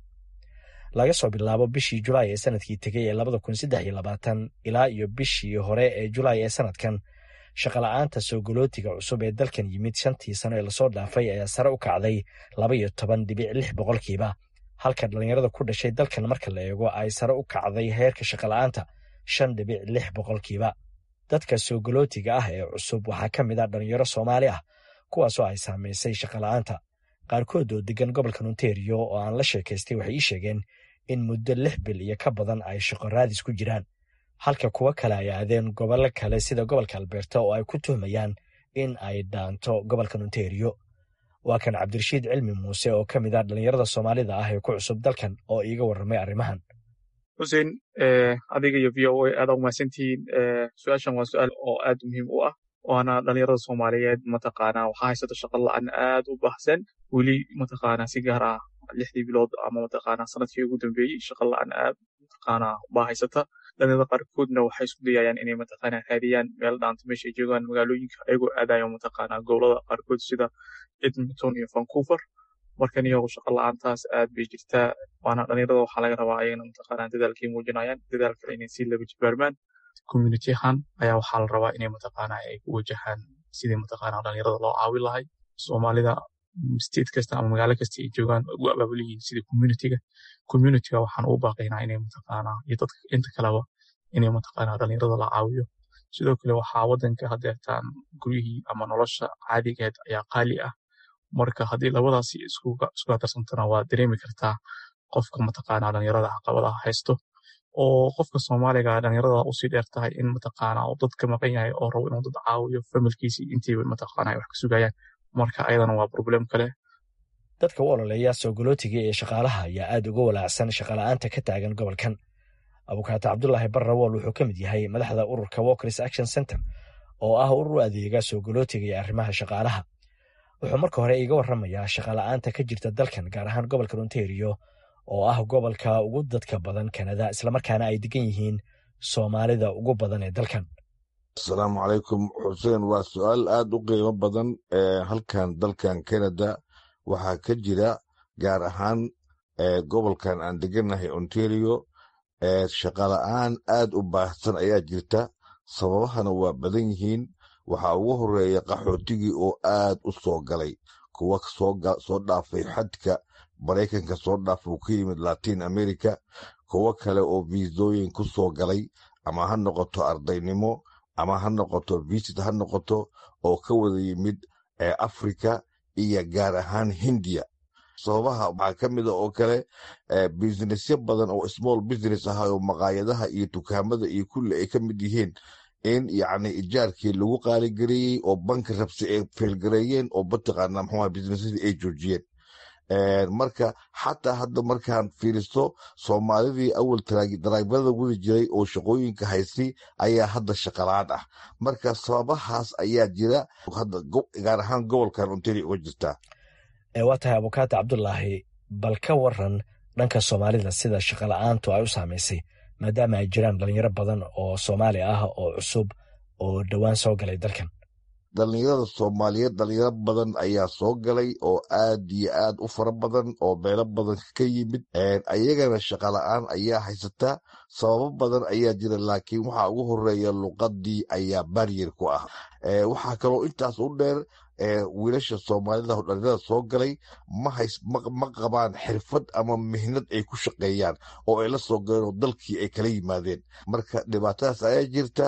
laga soo bilaabo bishii julaay ee sanadkii tegey ee labada kun saddex iyo labaatan ilaa iyo bishii hore ee julaay ee sanadkan shaqola'aanta soogolootiga cusub ee dalkan yimid shantii sano ee lasoo dhaafay ayaa sare u kacday laba iyo toban dhibic lix boqolkiiba halka dhallinyarada ku dhashay dalkan marka la eego ay sare u kacday heerka shaqola'aanta shan dhibic lix boqolkiiba dadka soogolootiga ah ee cusub waxaa ka mid ah dhallinyaro soomaali ah kuwaasoo ay saamaysay shaqola'aanta qaarkood oo degan gobolka ontario oo aan la sheekaystay waxay ii sheegeen in muddo lix bil iyo ka badan ay shaqo raadis ku jiraan halka kuwo kale ay aadeen gobollo kale sida gobolka alberta oo ay ku tuhmayaan in ay dhaanto gobolka ontario waa kan cabdirashiid cilmi muuse oo ka mid ah dhallinyarada soomaalida ah ee ku cusub dalkan oo iiga warramay arrimahan xuseen adiga iyo v o a aada umahadsantihiin su-aashan waa su-aal oo aad muhiim u ah waana dhalinyarada soomaaliyeed mataqaanaa waxaa haysata shaqo la-aan aad u baahsan weli mataqaanaa si gaar ah lixdii bilood ama mataqaanaa sanadkii ugu dambeeyey shaqo la-aan aad mataqaanaa baa haysata dhalinyarada qaarkoodna waxay isku dayayaan inay mataqaanaa raadiyaan meel dhaanta meesha ay joogaan magaalooyinka ayagoo aadayo mataqaanaa gobolada qaarkood sida edmonton iyo vancouver markan iyago shaqo la-aantaas aad bay jirtaa waana dhalinyarada waxaa laga rabaa ayagana mataqaanaa dadaalkay muujinayaan dadaal kale inay si laba jibaarmaan community ahaan ayaa waxaa la rabaa inay mataqaanaa ay ku wajahaan sidii mataqaanaa dhalinyarada loo caawin lahay soomaalida state kasta ama magaalo kasta ay joogaan ugu abaabul yihiin sida communityga communityga waxaan ugu baaqaynaa inay mataqaanaa iyo dadka inta kaleba inay mataqaanaa dhalinyarada la caawiyo sidoo kale waxaa wadanka hadeertaan guryihii ama nolosha caadigeed ayaa qaali ah marka haddii labadaasi isku hadarsantana waa dareemi kartaa qofka mataqaanaa dhalinyarada caqabadaha haysto oo qofka soomaaliga dhalinyarada usii dheer tahay in mataqaanaa uu dad ka maqan yahay oo rabo inuu dad caawiyo familkiisii intiiba mataqaanaa wax ka sugayaan marka ayadana waa problem kale dadka u ololeeya soogolootiga ee shaqaalaha ayaa aad uga walaacsan shaqala'aanta ka taagan gobolkan abukaata cabdulaahi barrawool wuxuu ka mid yahay madaxda ururka walkers action center oo ah urur u adeega soogolootiga iyo arrimaha shaqaalaha wuxuu marka hore iiga warramayaa shaqala'aanta ka jirta dalkan gaar ahaan gobolka ontario oo ah gobolka ugu dadka badan kanada islamarkaana ay degan yihiin soomaalida ugu badan ee dalkan asalaamu calaykum xuseen waa su-aal aad u qiimo badan ee halkan dalkan kanada waxaa ka jira gaar ahaan gobolkan aan degannahay ontario shaqala-aan aad u baahsan ayaa jirta sababahana waa badan yihiin waxaa ugu horeeya qaxootigii oo aad u soo galay kuwa soo dhaafay xadka maraykanka soo dhaafa uu ka yimid latin america kuwo kale oo viisooyin ku soo galay ama ha noqoto ardaynimo ama ha noqoto visit ha noqoto oo ka wada yimid africa iyo gaar ahaan hindiya sababaha waxaa ka mida oo kale businessyo badan oo small business ah oo maqaayadaha iyo dukaamada iyo kulli ay ka mid yihiin in yacni ijaarkii lagu qaaligareeyey oo banki rabsi ay feelgareeyeen oo mataqaana muxuuha businessadii ay joojiyeen marka xataa hadda markaan fiiristo soomaalidii awal daraagbada wadi jiray oo shaqooyinka haysi ayaa hadda shaqalaan ah marka sababahaas ayaa jira hadda gaar ahaan gobolkan ontario uga jirtaa waa tahay abukaata cabdulaahi bal ka waran dhanka soomaalida sida shaqala-aantu ay u saamaysay maadaama ay jiraan dhalinyaro badan oo soomaali ah oo cusub oo dhowaan soo galay dalkan dhalinyarada soomaaliyeed dhalinyaro badan ayaa soo galay oo aad iyo aad u fara badan oo meelo badan ka yimid ayagana shaqala-aan ayaa haysata sababo badan ayaa jira laakiin waxaa ugu horeeya luqadii ayaa baryer ku ah waxaa kaloo intaas u dheer wiilasha soomaalida oo dhalinyarada soo galay ma qabaan xirfad ama mihnad ay ku shaqeeyaan oo ay la soo galeen oo dalkii ay kala yimaadeen marka dhibaatadaas ayaa jirta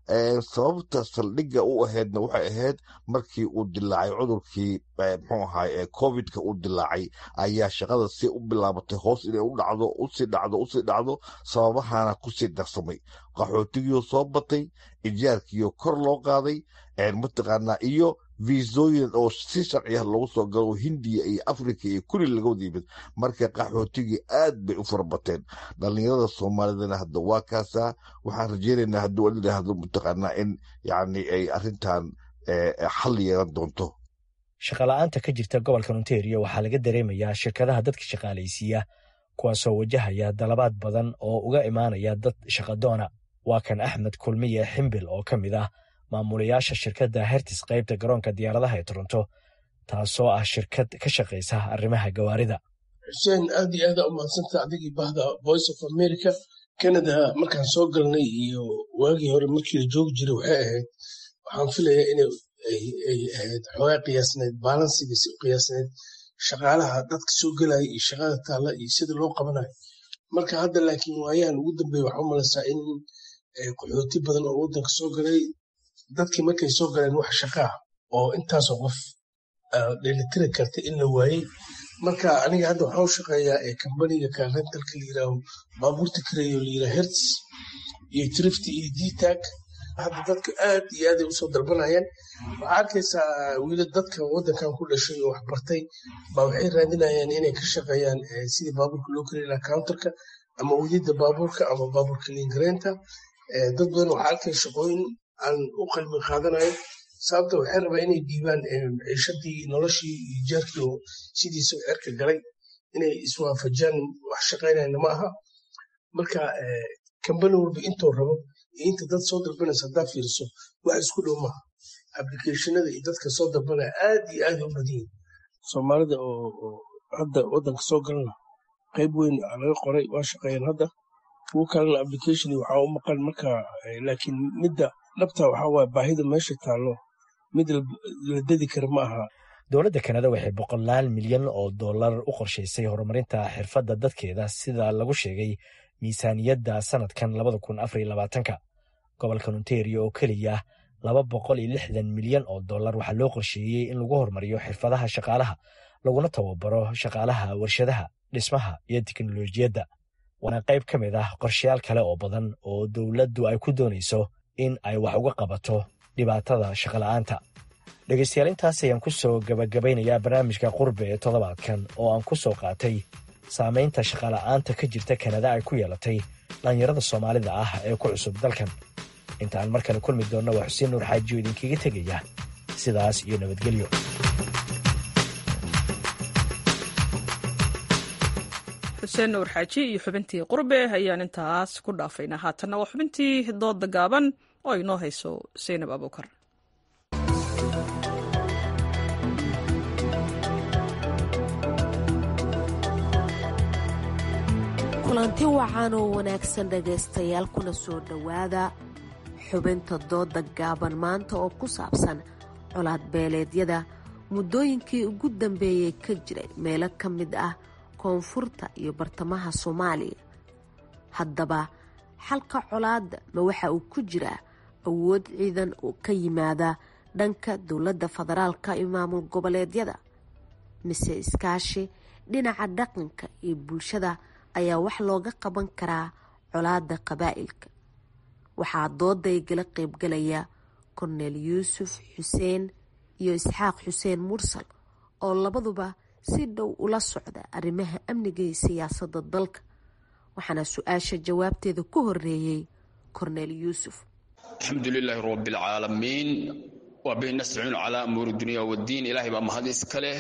sababta saldhigga u ahaydna waxay ahayd markii uu dilaacay cudurkii mxuu ahaay covidka uu dilaacay ayaa shaqada si u bilaabatay hoos inay u dhacdo usii dhacdo usii dhacdo sababahana kusii darsamay qaxootigiioo soo batay ijaarkiioo kor loo qaaday mataqaanaa iyo viisooyin oo si sharci ah loogu soo galo hindiya iyo africa iyo kulli laga wada yimid marka qaxootigii aad bay u farabateen dhalinyarada soomaalidana hadda waa kaasaa waxaan rajeynaynaa hadduu adidhaahdo mataqaanaa in yacni ay arrintan xal yeelan doonto shaqala-aanta ka jirta gobolka ontario waxaa laga dareemayaa shirkadaha dadka shaqaalaysiiya kuwaasoo wajahaya dalabaad badan oo uga imaanaya dad shaqadoona waa kan axmed kulmiye ximbil oo ka mid ah maamulayaasha shirkadda hertis qaybta garoonka diyaaradaha ee toronto taasoo ah shirkad ka shaqaysa arrimaha gawaarida xuseen aad iyo aada u mahadsanta adigii bahda voice of america canada markaan soo galnay iyo waagii hore markii la joogi jiray waxay ahayd waxaan filayaa inay ay ahayd xoogaa qiyaasneed baalansigiisi u qiyaasneed shaqaalaha dadka soo gelaya iyo shaqada taalla iyo sida loo qabanayo marka hadda laakiin waayahan ugu dambeeya waxaa u malaysaa in qaxooti badan oo waddanka soo galay dadkii markay soo galeen wax shaqaa oo intaasoo qof dheelitiri karta in la waayey marka aniga hadda waxaa u shaqeeyaa kambaniga karentalka layiraaho baabuurta kareeyo layiraha hertz iyo trifty iyo dtag hadda dadka aad iyo aaday usoo dalbanayaan waxaa arkaysaa wiila dadka waddankan ku dhashay oo waxbartay baa waxay raadinayaan inay ka shaqeeyaan sidii baabuurka loo kari lahaa counterka ama wadida baabuurka ama baabuurka liingareenta dad badan waxaa arkaya shaqooyin aan u qalbi qaadanayo sababta waxay rabaa inay dhiibaan ciishadii noloshii iyo jaarkii oo sidiisa cerka galay inay iswaafajaan wax shaqaynayna ma aha marka kambani walba intuu rabo iyo inta dad soo dalbanaysa haddaa fiiriso wax isku dhow maaha applicationada iyo dadka soo dalbanaya aad iyo aad u badiyin soomaalida oo hadda waddanka soo galana qayb weyn laga qoray waa shaqeeyaan hadda kuwo kalena application waxaa u maqan marka laakiin midda dhabta waxaa waaya baahida meesha taallo mid la dedi kara ma aha dowladda kanada waxay boqolaal milyan oo dollar u qorshaysay horumarinta xirfadda dadkeeda sida lagu sheegay miisaaniyadda sanadkan labada kun afariyo labaatanka gobolka ontario oo keliya laba boqol iyo lixdan milyan oo dollar waxaa loo qorsheeyey in lagu horumariyo xirfadaha shaqaalaha laguna tababaro shaqaalaha warshadaha dhismaha iyo teknolojiyadda waana qayb ka mid ah qorshayaal kale oo badan oo dowladdu ay ku doonayso in ay wax uga qabato dhibaatada shaqola'aanta dhegaystayaal intaas ayaan ku soo gabagabaynayaa barnaamijka qurbe ee toddobaadkan oo aan ku soo qaatay saamaynta shaqola'aanta ka jirta kanada ay ku yeelatay dhallinyarada soomaalida ah ee ku cusub dalkan inta aan mar kale kulmi doonna waa xuseen nuur xaajiyo idinkaga tegaya sidaas iyo nabadgelyo xuseen nuur xaaji iyo xubintii qurbe ayaan intaas ku dhaafaynaa haatanna waa xubintii dooda gaaban oo inoo hayso saynab abuukar kulanti wacan oo wanaagsan dhegaystayaal kuna soo dhowaada xubinta dooda gaaban maanta oo ku saabsan colaad beeleedyada muddooyinkii ugu dambeeyey ka jiray meelo ka mid ah koonfurta iyo bartamaha soomaaliya haddaba xalka colaadda ma waxa uu ku jiraa awood ciidan oo ka yimaada dhanka dowladda federaalka iyo maamul goboleedyada mise iskaashi dhinaca dhaqanka iyo bulshada ayaa wax looga qaban karaa colaadda qabaa'ilka waxaa dooday gala qeybgalaya korneel yuusuf xuseen iyo isxaaq xuseen mursal oo labaduba si dhow ula socda arrimaha amniga iyo siyaasadda dalka waxaana su-aasha jawaabteeda ku horeeyey korneel yuusuf alxamdu lilaahi rabbilcaalamiin waa bay nastaciinu calaa amuuri dunya waddiin ilaahay baa mahad iska leh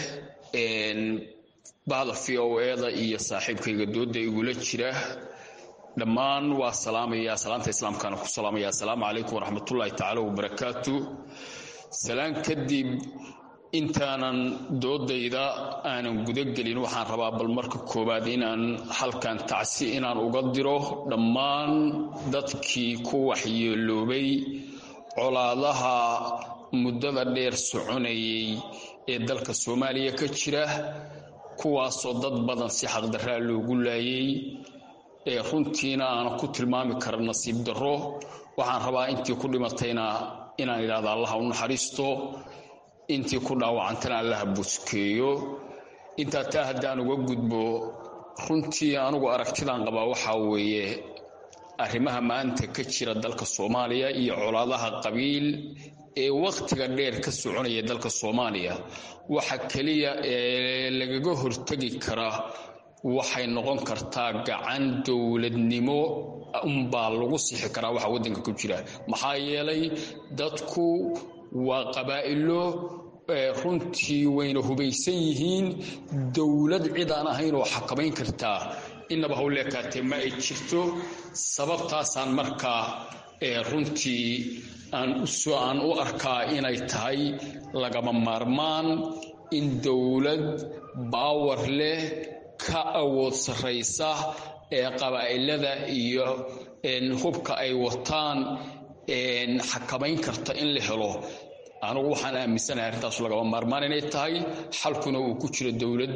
bahda v o eda iyo saaxiibkayga dooda igula jira dhammaan waa salaamaya salaanta islaamkaana ku salaamaya assalaamu calaykum waraxmatullaahi tacaala wabarakaatu salaan kadib intaanan doodayda aanan gudagelin waxaan rabaa bal marka koowaad inaan halkan tacsi inaan uga diro dhammaan dadkii ku waxyeeloobay colaadaha muddada dheer soconayay ee dalka soomaaliya ka jira kuwaasoo dad badan si xaqdarraa loogu laayay ee runtiina aanan ku tilmaami kara nasiib darro waxaan rabaa intii ku dhimatayna inaan idhahda allaha u naxariisto intii ku dhaawacantana allaha buskeeyo intaa taa haddaan uga gudbo runtii anugu aragtidaan qabaa waxaa weeye arrimaha maanta ka jira dalka soomaaliya iyo colaadaha qabiil ee wakhtiga dheer ka soconaya dalka soomaaliya waxa keliya ee lagaga hortegi kara waxay noqon kartaa gacan dowladnimo unbaa lagu sixi karaa waxa waddanka ku jira maxaa yeelay dadku waa qabaa'ilo runtii wayna hubaysan yihiin dowlad cid aan ahayn oo xakamayn kartaa inaba hawleekaatee ma ay jirto sababtaasaan markaa runtii aan u arkaa inay tahay lagama maarmaan in dowlad baawar leh ka awood sarraysa ee qabaa'ilada iyo hubka ay wataan xakamayn karta in la helo anugu waxaan aaminsanahay arrintaasu lagama maarmaan inay tahay xalkuna uu ku jiro dowlad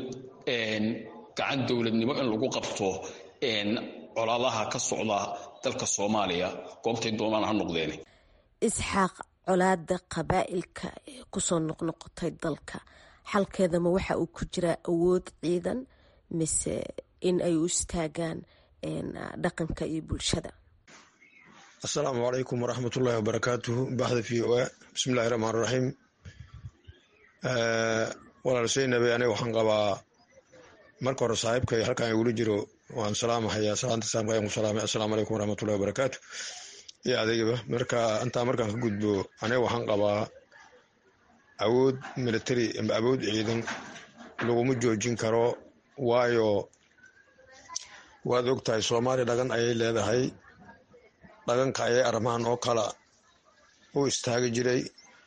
gacan dowladnimo in lagu qabto colaadaha ka socda dalka soomaaliya goobtay doonaan ha noqdeen isxaaq colaada qabaa'ilka ee kusoo noqnoqotay dalka xalkeedama waxa uu ku jiraa awood ciidan mise in ay u istaagaan dhaqanka iyo bulshada asalaamu calaykum waraxmatullaahi wabarakaatuhu baxda v o a bismillahi raxmaan raxiim walaal seynabe aniga waxaan qabaa marka hore saaxiibkay halkan igula jiro waan salaamahayaa salaanta islaamka ku salaamay assalaamu calaykum waraxmatullahi wabarakaatu iyo adeegaba marka intaa markaan ka gudbo aniga waxaan qabaa awood military ama awood ciidan laguma joojin karo waayo waad og tahay soomaaliya dhagan ayay leedahay dhaganka ayay arrimahan oo kala u istaagi jiray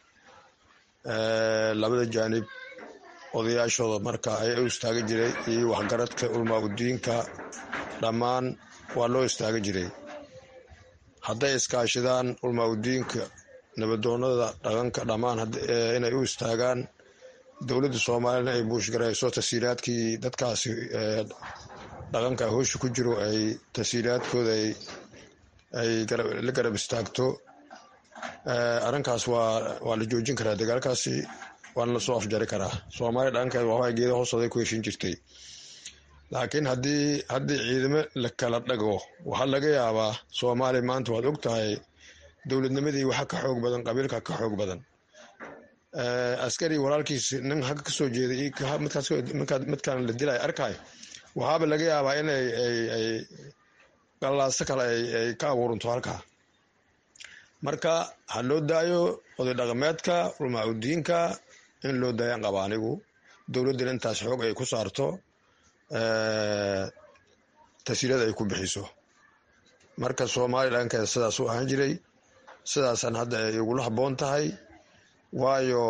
labada jaanib odayaashooda marka ayaa u istaagi jiray iyo waxgaradka ulmaa udiinka dhammaan waa loo istaagi jiray hadday iskaashidaan ulmaa udiinka nabadoonada dhaqanka dhammaan inay u istaagaan dowladda soomaaliyana ay buushgarayso tasiiraadkii dadkaasi dhaqanka hoosha ku jiro ay tasiiraadkooda ay la garab istaagto arrinkaas waa la joojin karaa dagaalkaasi waana lasoo afjari karaa soomaaliya dhaqankeed waxbaa geeda hoostooday ku heshin jirtay laakiin haddii haddii ciidamo la kala dhago waxaa laga yaabaa soomaaliya maanta waad og tahay dowladnimadii waxa ka xoog badan qabiilka ka xoog badan askari walaalkiis nin hagga kasoo jeeday midkaan la dilay arkay waxaaba laga yaabaa in ay gallaaso kale ay ka abuuranto halkaa marka ha loo daayo oday dhaqameedka ulmaa udiinka in loo daayaan qaba anigu dowladdana intaas xoog ay ku saarto tasiirada ay ku bixiso marka soomaaliya dhankeeda sidaas u ahaan jiray sidaasaan hadda ay igula habboon tahay waayo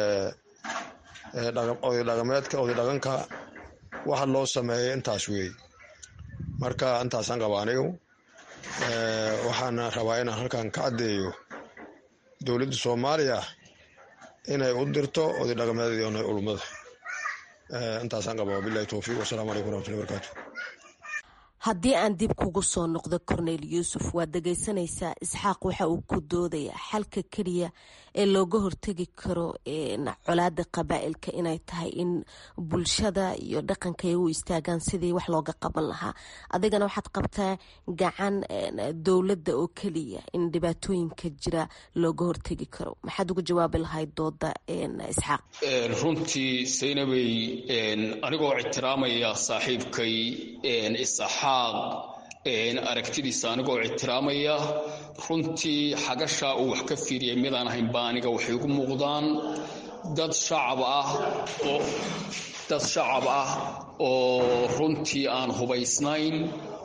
oday dhaqameedka oday dhaqanka waxa loo sameeyay intaas weey marka intaasaan qaba anigu waxaana rabaa inaan halkan ka caddeeyo dowladda soomaaliya inay u dirto oday dhaqameedii ona ulmada intaasaan qaba wabilahi towfiiq wasalaamu calaykum waraxmatullahi barakaatu haddii aan dib kugu soo noqdo cornel yuusuf waad dhegaysanaysaa isxaaq waxa uu ku doodayaa xalka keliya ee looga hortegi karo colaada qabaa'ilka inay tahay in bulshada iyo dhaqanka ay u istaagaan sidii wax looga qaban lahaa adigana waxaad qabtaa gacan dowladda oo keliya in dhibaatooyinka jira looga hortegi karo maxaad uga jawaabi lahayd dooda isxaaq runtii saynabey anigoo ictiraamaya saaxiibkay isaxaaq aragtidiisa anigoo ictiraamaya runtii xagashaa uu wax ka fiiriyay midaan ahayn baa aniga waxay igu muuqdaan dad shacab ah oo dad shacab ah oo runtii aan hubaysnayn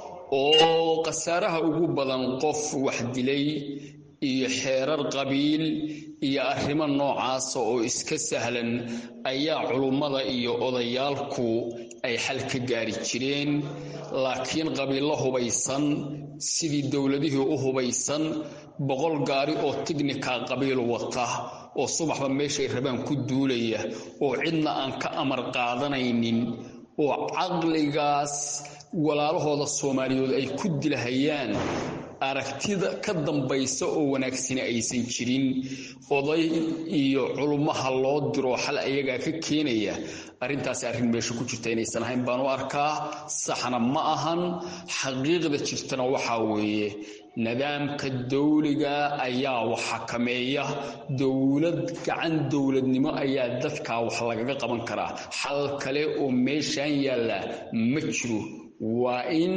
oo khasaaraha ugu badan qof wax dilay iyo xeerar qabiil iyo arrimo noocaasa oo iska sahlan ayaa culummada iyo odayaalku ay xal ka gaari jireen laakiin qabiillo hubaysan sidii dowladihii u hubaysan boqol gaari oo tignika qabiil wata oo subaxba meeshay rabaan ku duulaya oo cidna aan ka amar qaadanaynin oo caqligaas walaalahooda soomaaliyeed ay ku dilahayaan aragtida ka dambaysa oo wanaagsani aysan jirin oday iyo culummaha loo diro xal ayagaa ka keenaya arrintaasi arrin meesha ku jirta inaysan ahayn baan u arkaa saxna ma ahan xaqiiqda jirtana waxaa weeye nidaamka dawliga ayaa wax xakameeya dowlad gacan dowladnimo ayaa dadkaa wax lagaga qaban karaa xal kale oo meeshaan yaalla ma jiro waa in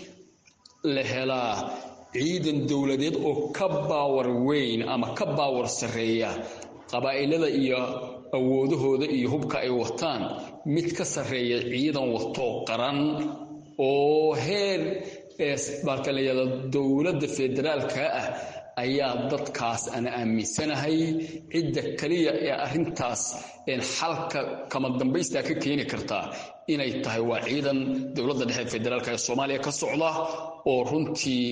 la helaa ciidan dowladeed oo ka baawar weyn ama ka baawar sarreeya qabaa'ilada iyo awoodahooda iyo hubka ay wataan mid ka sarreeya ciidan watoo qaran oo heer baalka layada dowladda federaalka ah ayaa dadkaas aan aaminsanahay cidda keliya ee arrintaas xalka kama dambaystaa ka keeni kartaa inay tahay waa ciidan dowladda dhexe federaalka ee soomaaliya ka socda oo runtii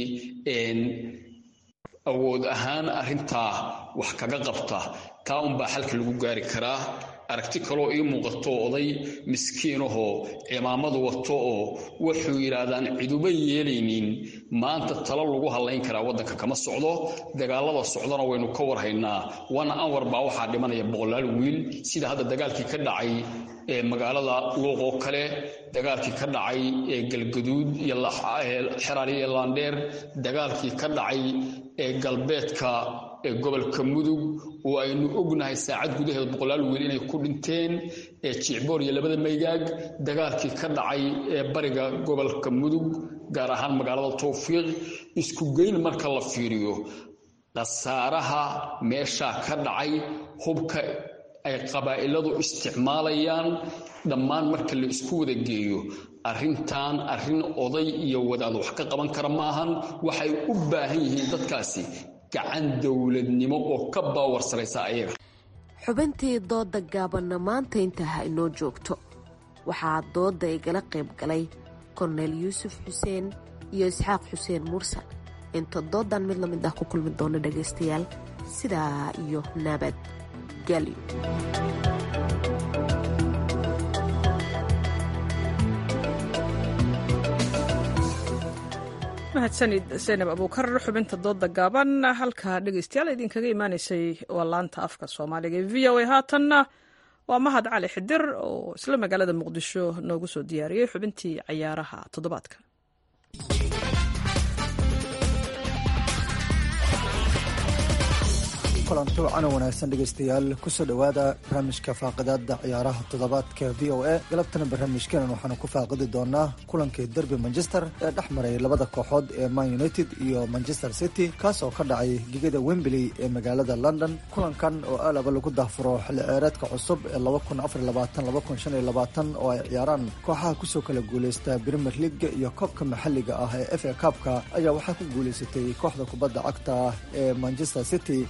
awood ahaan arrintaa wax kaga qabta taa unbaa xalka lagu gaari karaa aragti kaloo ii muuqato oday miskiinahoo cimaamadu wato oo wuxuu yidhaahdaan ciduba yeelaynin maanta talo lagu hadlayn karaa waddanka kama socdo dagaalada socdana waynu ka warhaynaa wana anwar baa waxaa dhimanaya boqolaal wiil sida hadda dagaalkii ka dhacay ee magaalada luuq oo kale dagaalkii ka dhacay ee galgaduud iyo xeraali iyo laandheer dagaalkii ka dhacay ee galbeedka ee gobolka mudug oo aynu ognahay saacad gudaheed boqolaal wiil inay ku dhinteen ee jicboor iyo labada maygaag dagaalkii ka dhacay ee bariga gobolka mudug gaar ahaan magaalada towfiiq isku geyn marka la fiiriyo khasaaraha meeshaa ka dhacay hubka ay qabaa'iladu isticmaalayaan dhammaan marka la isku wada geeyo arrintan arrin oday iyo wadaad wax ka qaban kara maahan waxay u baahan yihiin dadkaasi gacan dowladnimo oo ka baawar saraysa ayaga xubintii dooda gaabanna maanta intaa ha inoo joogto waxaa dooda igala qayb galay korneyl yuusuf xuseen iyo isxaaq xuseen mursal inta doodan mid lamid ah ku kulmi doona dhagaystayaal sidaa iyo nabad gelyo mahadsanid zaynab abuukar xubinta dooda gaaban halka dhegeystayaal idinkaga imaaneysay waa laanta afka soomaaliga ee v o a haatanna waa mahad cali xidir oo isla magaalada muqdisho noogu soo diyaariyey xubintii cayaaraha toddobaadka kulanti wacan wanaagsan dhegaystayaal kusoo dhowaada barnaamijka faaqidaada ciyaaraha toddobaadka v o a galabtana barnaamijkeenan waxaanu ku faaqidi doonaa kulankii derby manchester ee dhex maray labada kooxood ee man united iyo manchester city kaas oo ka dhacay gegada wembley ee magaalada london kulankan oo alaba lagu daafuro xilli ceereedka cusub ee oo ay ciyaaraan kooxaha kusoo kala guuleysta premier league iyo koobka maxalliga ah ee f a kaabka ayaa waxaa ku guuleysatay kooxda kubadda cagta ee manchester city oo sanad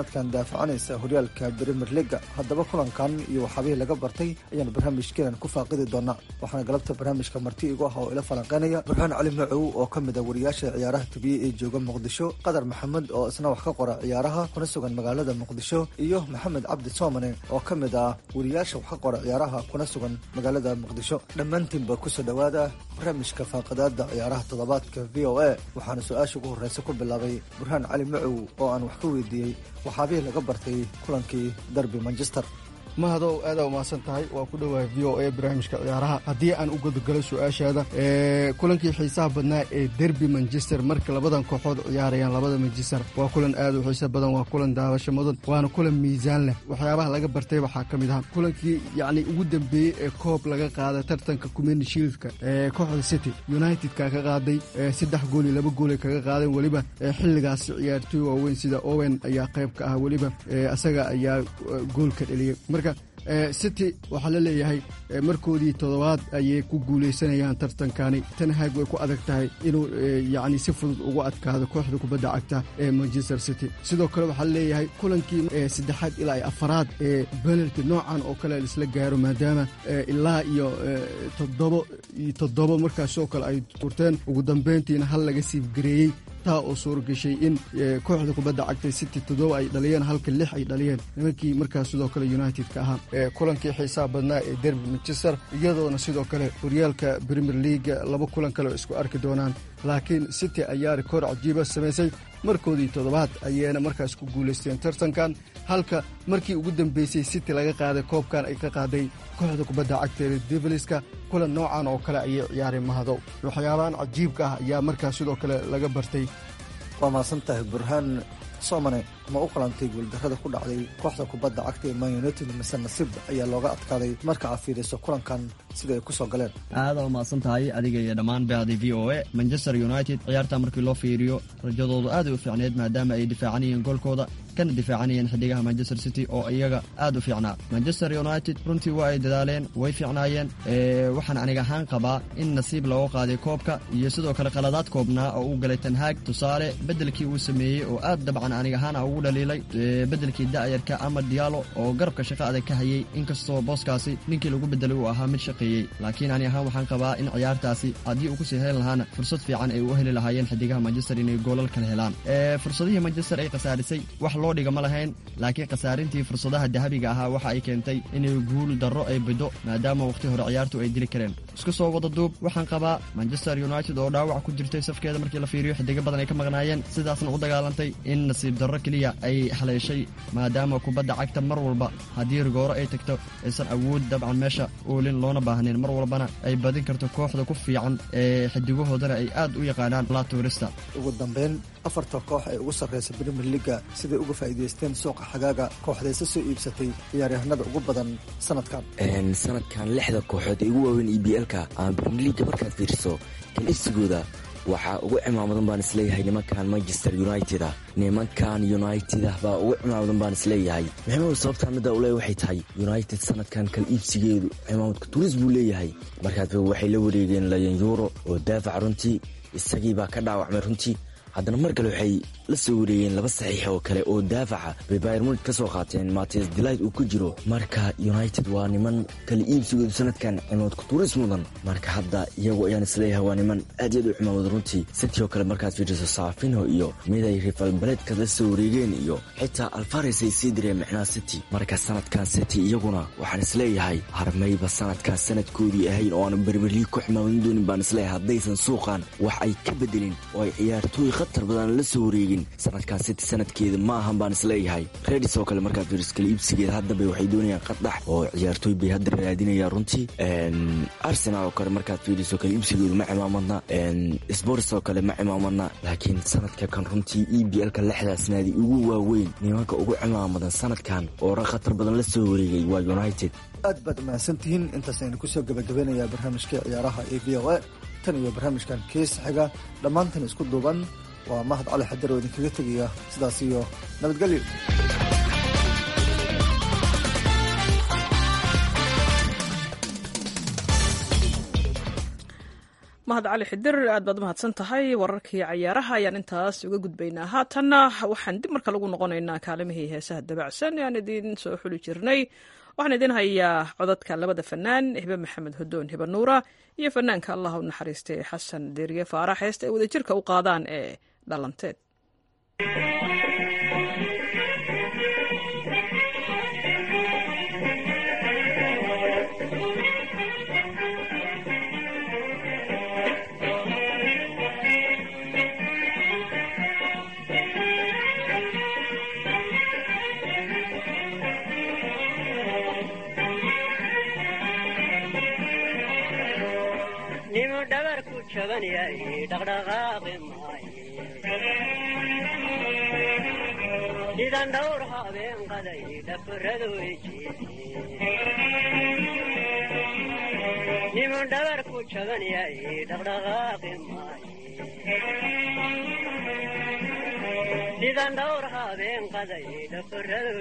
sanadkan daafacanaysa horyaalka brimier liga haddaba kulankan iyo waxaabihii laga bartay ayaan barnaamijkeenan ku faaqidi doonaa waxaana galabta barnaamijka marti igu ah oo ila falanqeynaya burhaan cali macow oo ka mid ah wariyaasha ciyaaraha tubiyey ee jooga muqdisho qadar maxamed oo isna wax ka qora ciyaaraha kuna sugan magaalada muqdisho iyo maxamed cabdi soomane oo ka mid ah wariyaasha wax ka qora ciyaaraha kuna sugan magaalada muqdisho dhammaantiinba kusoo dhowaada barnaamijka faaqadaada ciyaaraha toddobaadka v o a waxaana su-aasha ugu horreysa ku bilaabay burhaan cali macow oo aan wax ka weydiiyey waxaabihii laga bartay kulankii derby manchester mahadow aadaa umahadsan tahay waa ku dhowahay v o a barnaamijka ciyaaraha haddii aan u gudagalo su-aashaada kulankii xiisaha badnaa ee derby manchester marka labadan kooxood ciyaarayaan labada manchester waa kulan aad u xiiso badan waa kulan daawasho mudan waana kulan miisaan leh waxyaabaha laga bartay waxaa ka mid ah kulankii yacni ugu dambeeyey ee koob laga qaaday tartanka kumeni shieldka ee kooxda city unitedka ka qaaday saddex gool iyo laba goolay kaga qaadeen weliba xilligaasi ciyaartooy waaweyn sida owen ayaa qayb ka ah weliba asaga ayaa goolka dheliyey marka city waxaa la leeyahay markoodii toddobaad ayay ku guulaysanayaan tartankani tanhaag way ku adag tahay inuu yacni si fudud ugu adkaado kooxda kubadda cagta ee manchester city sidoo kale waxaa la leeyahay kulankii saddexaad ilaa iyo afaraad ee benalty noocan oo kale laisla gaaro maadaama ilaa iyo toddobo iyo toddobo markaasoo kale ay turteen ugu dambeyntiina hal laga siifgareeyey taa oo suura gashay in kooxda kubadda cagtay city toddoba ay dhaliyeen halka lix ay dhaliyeen nimankii markaas sidoo kale united-ka ahaa kulankii xiisaha badnaa ee derby manchester iyadoona sidoo kale horyaalka premier leaga laba kulan kale oo isku arki doonaan laakiin city ayaa rikoor cajiiba samaysay markoodii toddobaad ayayna markaas ku guulaysteen tartankan halka markii ugu dambeysay city laga qaaday koobkan ay ka qaaday kooxda kubadda cagta ee deviliska kulan noocan oo kale ayay ciyaareen mahadow waxyaabahan cajiibka ah ayaa markaas sidoo kale laga bartay waa mahadsan tahay burhaan soomane ma u qalantay guuldarrada ku dhacday kooxda kubadda cagta ee man united mise nasiib ayaa looga adkaaday marka aad fiiriso kulankan sida ay ku soo galeen aada umahadsan tahay adiga iyo dhammaan bahday v o a manchester united ciyaarta markii loo fiiriyo rajadoodu aaday u fiicneed maadaama ay difaacanayeen goolkooda kana difaacanayeen xidigaha manchester city oo iyaga aad u fiicnaa manchester united runtii waa ay dadaaleen way fiicnaayeen waxaan aniga ahaan qabaa in nasiib looga qaaday koobka iyo sidoo kale qaladaad koobnaa oo uu galay tanhaag tusaale bedelkii uu sameeyey oo aad dabcan aniga ahaan ugu dhaliilay bedelkii da'yarka ama diyaalo oo garabka shaqo adag ka hayay inkastoo booskaasi ninkii lagu bedelay uu ahaa mid shaqeeyey laakiin ani ahaan waxaan qabaa in ciyaartaasi haddii uu kusii heli lahaana fursad fiican ay u heli lahaayeen xidigaha manchester inay goolal kala helaan fursadihii manchester ay khasaarisay wax loo dhiga ma lahayn laakiin khasaarintii fursadaha dahabiga ahaa waxa ay keentay inay guul darro ay bido maadaama wakhti hore ciyaartu ay dili kareen isku soo wada duub waxaan qabaa manchester united oo dhaawac ku jirtay safkeeda markii la fiiriyo xidigo badan ay ka maqnaayeen sidaasna u dagaalantay in nasiib darro keliya ay haleeshay maadaama kubadda cagta mar walba haddii rigooro ay tagto aysan awood dabcan meesha oolin loona baahnayn mar walbana ay badin karto kooxda ku fiican ee xidigahoodana ay aad u yaqaanaan la tuurista ugu dambeyn afarta koox ee ugu sarreysa premier leaga siday uga faa'iidaysteen suuqa xagaaga kooxdayse soo iibsatay ciyaaryahanada ugu badan sanadkan sanadkan lixda kooxood ee ugu waaweyn e b l-ka ama premier leaga markaad fiiriso kalifsigooda waxaa ugu cimaamadan baan isleeyahay nimankan manchester united ah nimankan united ah baa ugu cimaamadan baan isleeyahay maxamed sababtaa midda ule waxay tahay united sanadkan kal iibsigeedu cimaamadka turis buu leeyahay markaad waxay la wareegeen layan yuuro oo daafac runtii isagii baa ka dhaawacmay runtii haddana mar kale waxay la soo wareegeen laba saxiix oo kale oo daafaca bay bayr munid ka soo qaateen mates delight uu ku jiro marka united waa niman kala iibsigoodu sanadkan cimamadku turis mudan marka hadda iyagu ayaan isleeyahay waa niman aad yaad u cimaamad runtii city oo kale markaad fiiriso saafino iyo miday rifal baledka la soo wareegeen iyo xitaa alfares ay sii direen micnaa city marka sanadkan city iyaguna waxaan isleeyahay harmayba sanadkan sanadkoodii ahayn oo aan berberliig ku ximaamadin doonin baan isleeyahay haddaysan suuqan wax ay ka bedelin oo ay ciyaartooy khatar badan la soo wareegin sanadkan city sanadkeeda ma ahan baan isleeyahay redis oo kale markaad fiiriso kale iibsigeeda haddaba waxay doonayaan qadax oo ciyaartooy bay hadda raadinayaan runtii arsenal oo kale markaad fiiriso kale iibsigeedu ma cimaamadna sports oo kale ma cimaamadna laakiin sanadka kan runtii e b l-ka lixdaas naadi ugu waaweyn nimanka ugu cimaamadan sanadkan oo ra khatar badan la soo wareegay waa united aad baad mahadsantihiin intaas aynu kusoo gabagabeynayaa barnaamijkii ciyaaraha ee v o a tan iyo barnaamijkan kees xiga dhammaantan isku duuban waa mahad cali xajar oo idinkaga tegaya sidaas iyo nabadgelyo mahad cali xidir aad baad umahadsan tahay wararkii cayaaraha ayaan intaas uga gudbaynaa haatanna waxaan dib marka lagu noqonaynaa kaalimihii heesaha dabacsan ee aan idiin soo xuli jirnay waxaan idin hayaa codadka labada fanaan hibe maxamed hodoon hibe nuura iyo fanaanka allah u naxariistay xasan deeriye faarax heesta ay wadajirka u qaadaan ee dhalanteed nimu dhabarku jaban yahay dhaqdhaqaaqi maaye sidan dhowr habeen qaday dhafaradu nimu dhabarku jaban yahay dhaqdhaqaaqi maaye sidan dhowr habeen qaday dhafaradu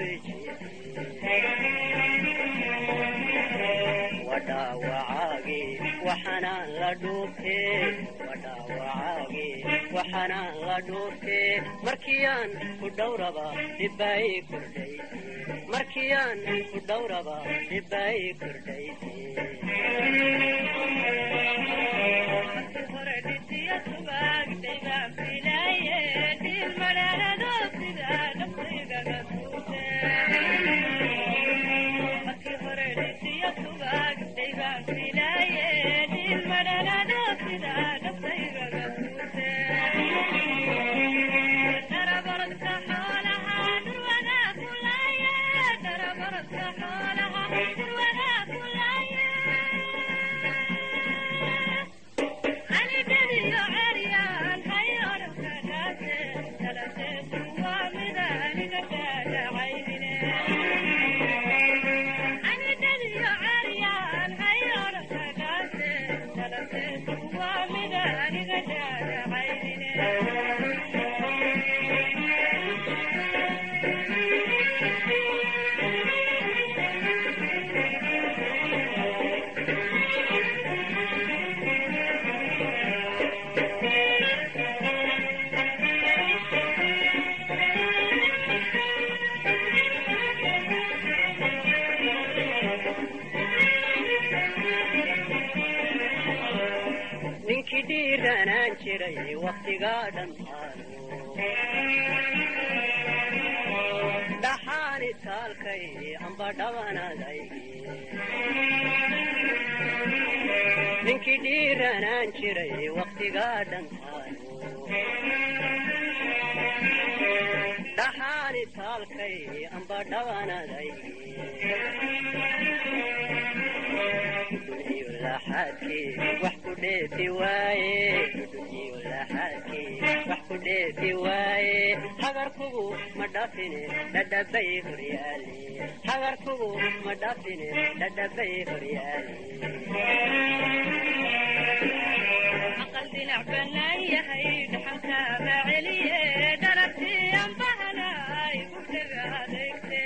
wadhaawacaagi waxanaan la dhuubtee wadhaawacaagi waxanaan la dhuubtee markiyaan ku dhowraba dhibbaay kordhay markiyaan ku dhowraba dhibbaay kordhay ninkii dhiiranaan jiray waktigaa dhammaado dhaxaani taalkay amba dhabanaday ninkii dhiiranaan jiray waktigaa dhammaado dhaxaani taalkay amba dhabanaday wax ku dheefi waaye wax ku dheefi waaye hagarkugu ma dhafine dhadhabay horyaale hagarkugu ma dhafine dhadhabay horyaale aqal dinac banaan yahay dhaxalka ma celiye dharabtii anbahanay gudhaga adeegte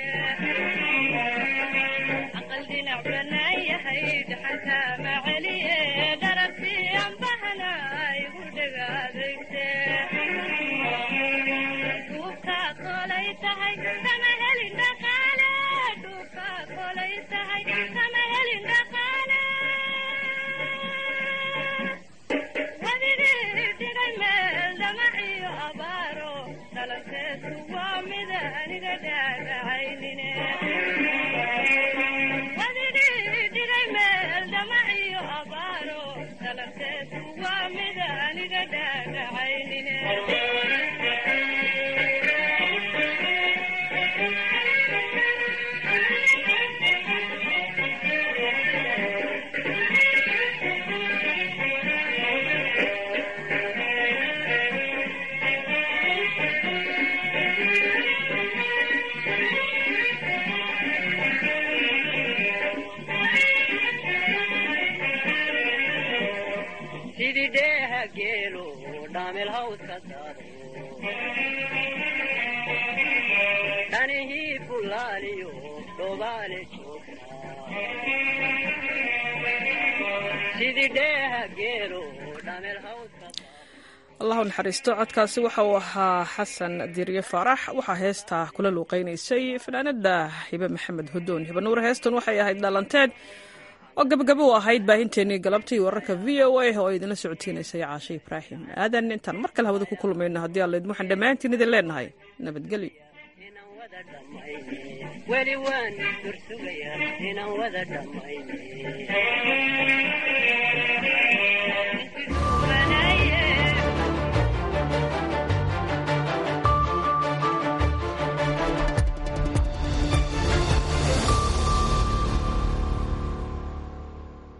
aqal dinac banaan yahay dhaxalka ma celiye dharabtii anbahanay gudhaga adeegte duubka kolay tahay kama helin dhaqaale duubka kolay tahay kama helin dhaqaale wadigii dhigay meel dhamaciyo abaaro dhalanteesu waa mida aniga dhaadhacaynine wadigii dhigay meel dhamaciyo abaaro dhalanteesu waa mida aniga dhaadhacaynine sidii dheeha geelo dhaamel hawska daado dhanihii bulaaliyo dhobaale joogta sidii dheeha geelo allahu naxariisto codkaasi waxa uu ahaa xasan diirye faarax waxaa heesta kula luuqeynaysay fanaanada hibe maxamed hudoon hibe nuur heestan waxay ahayd dhalanteed oo gabagabo u ahayd baahinteenii galabtii wararka v o a oo idinla socotiinaysay caashe ibraahim aadan intaan mar kale hawada ku kulmayno haddii alla idin waxaan dhammaantiin idin leenahay nabadgelyo weli waan dursugayaa inaan wada dhammayne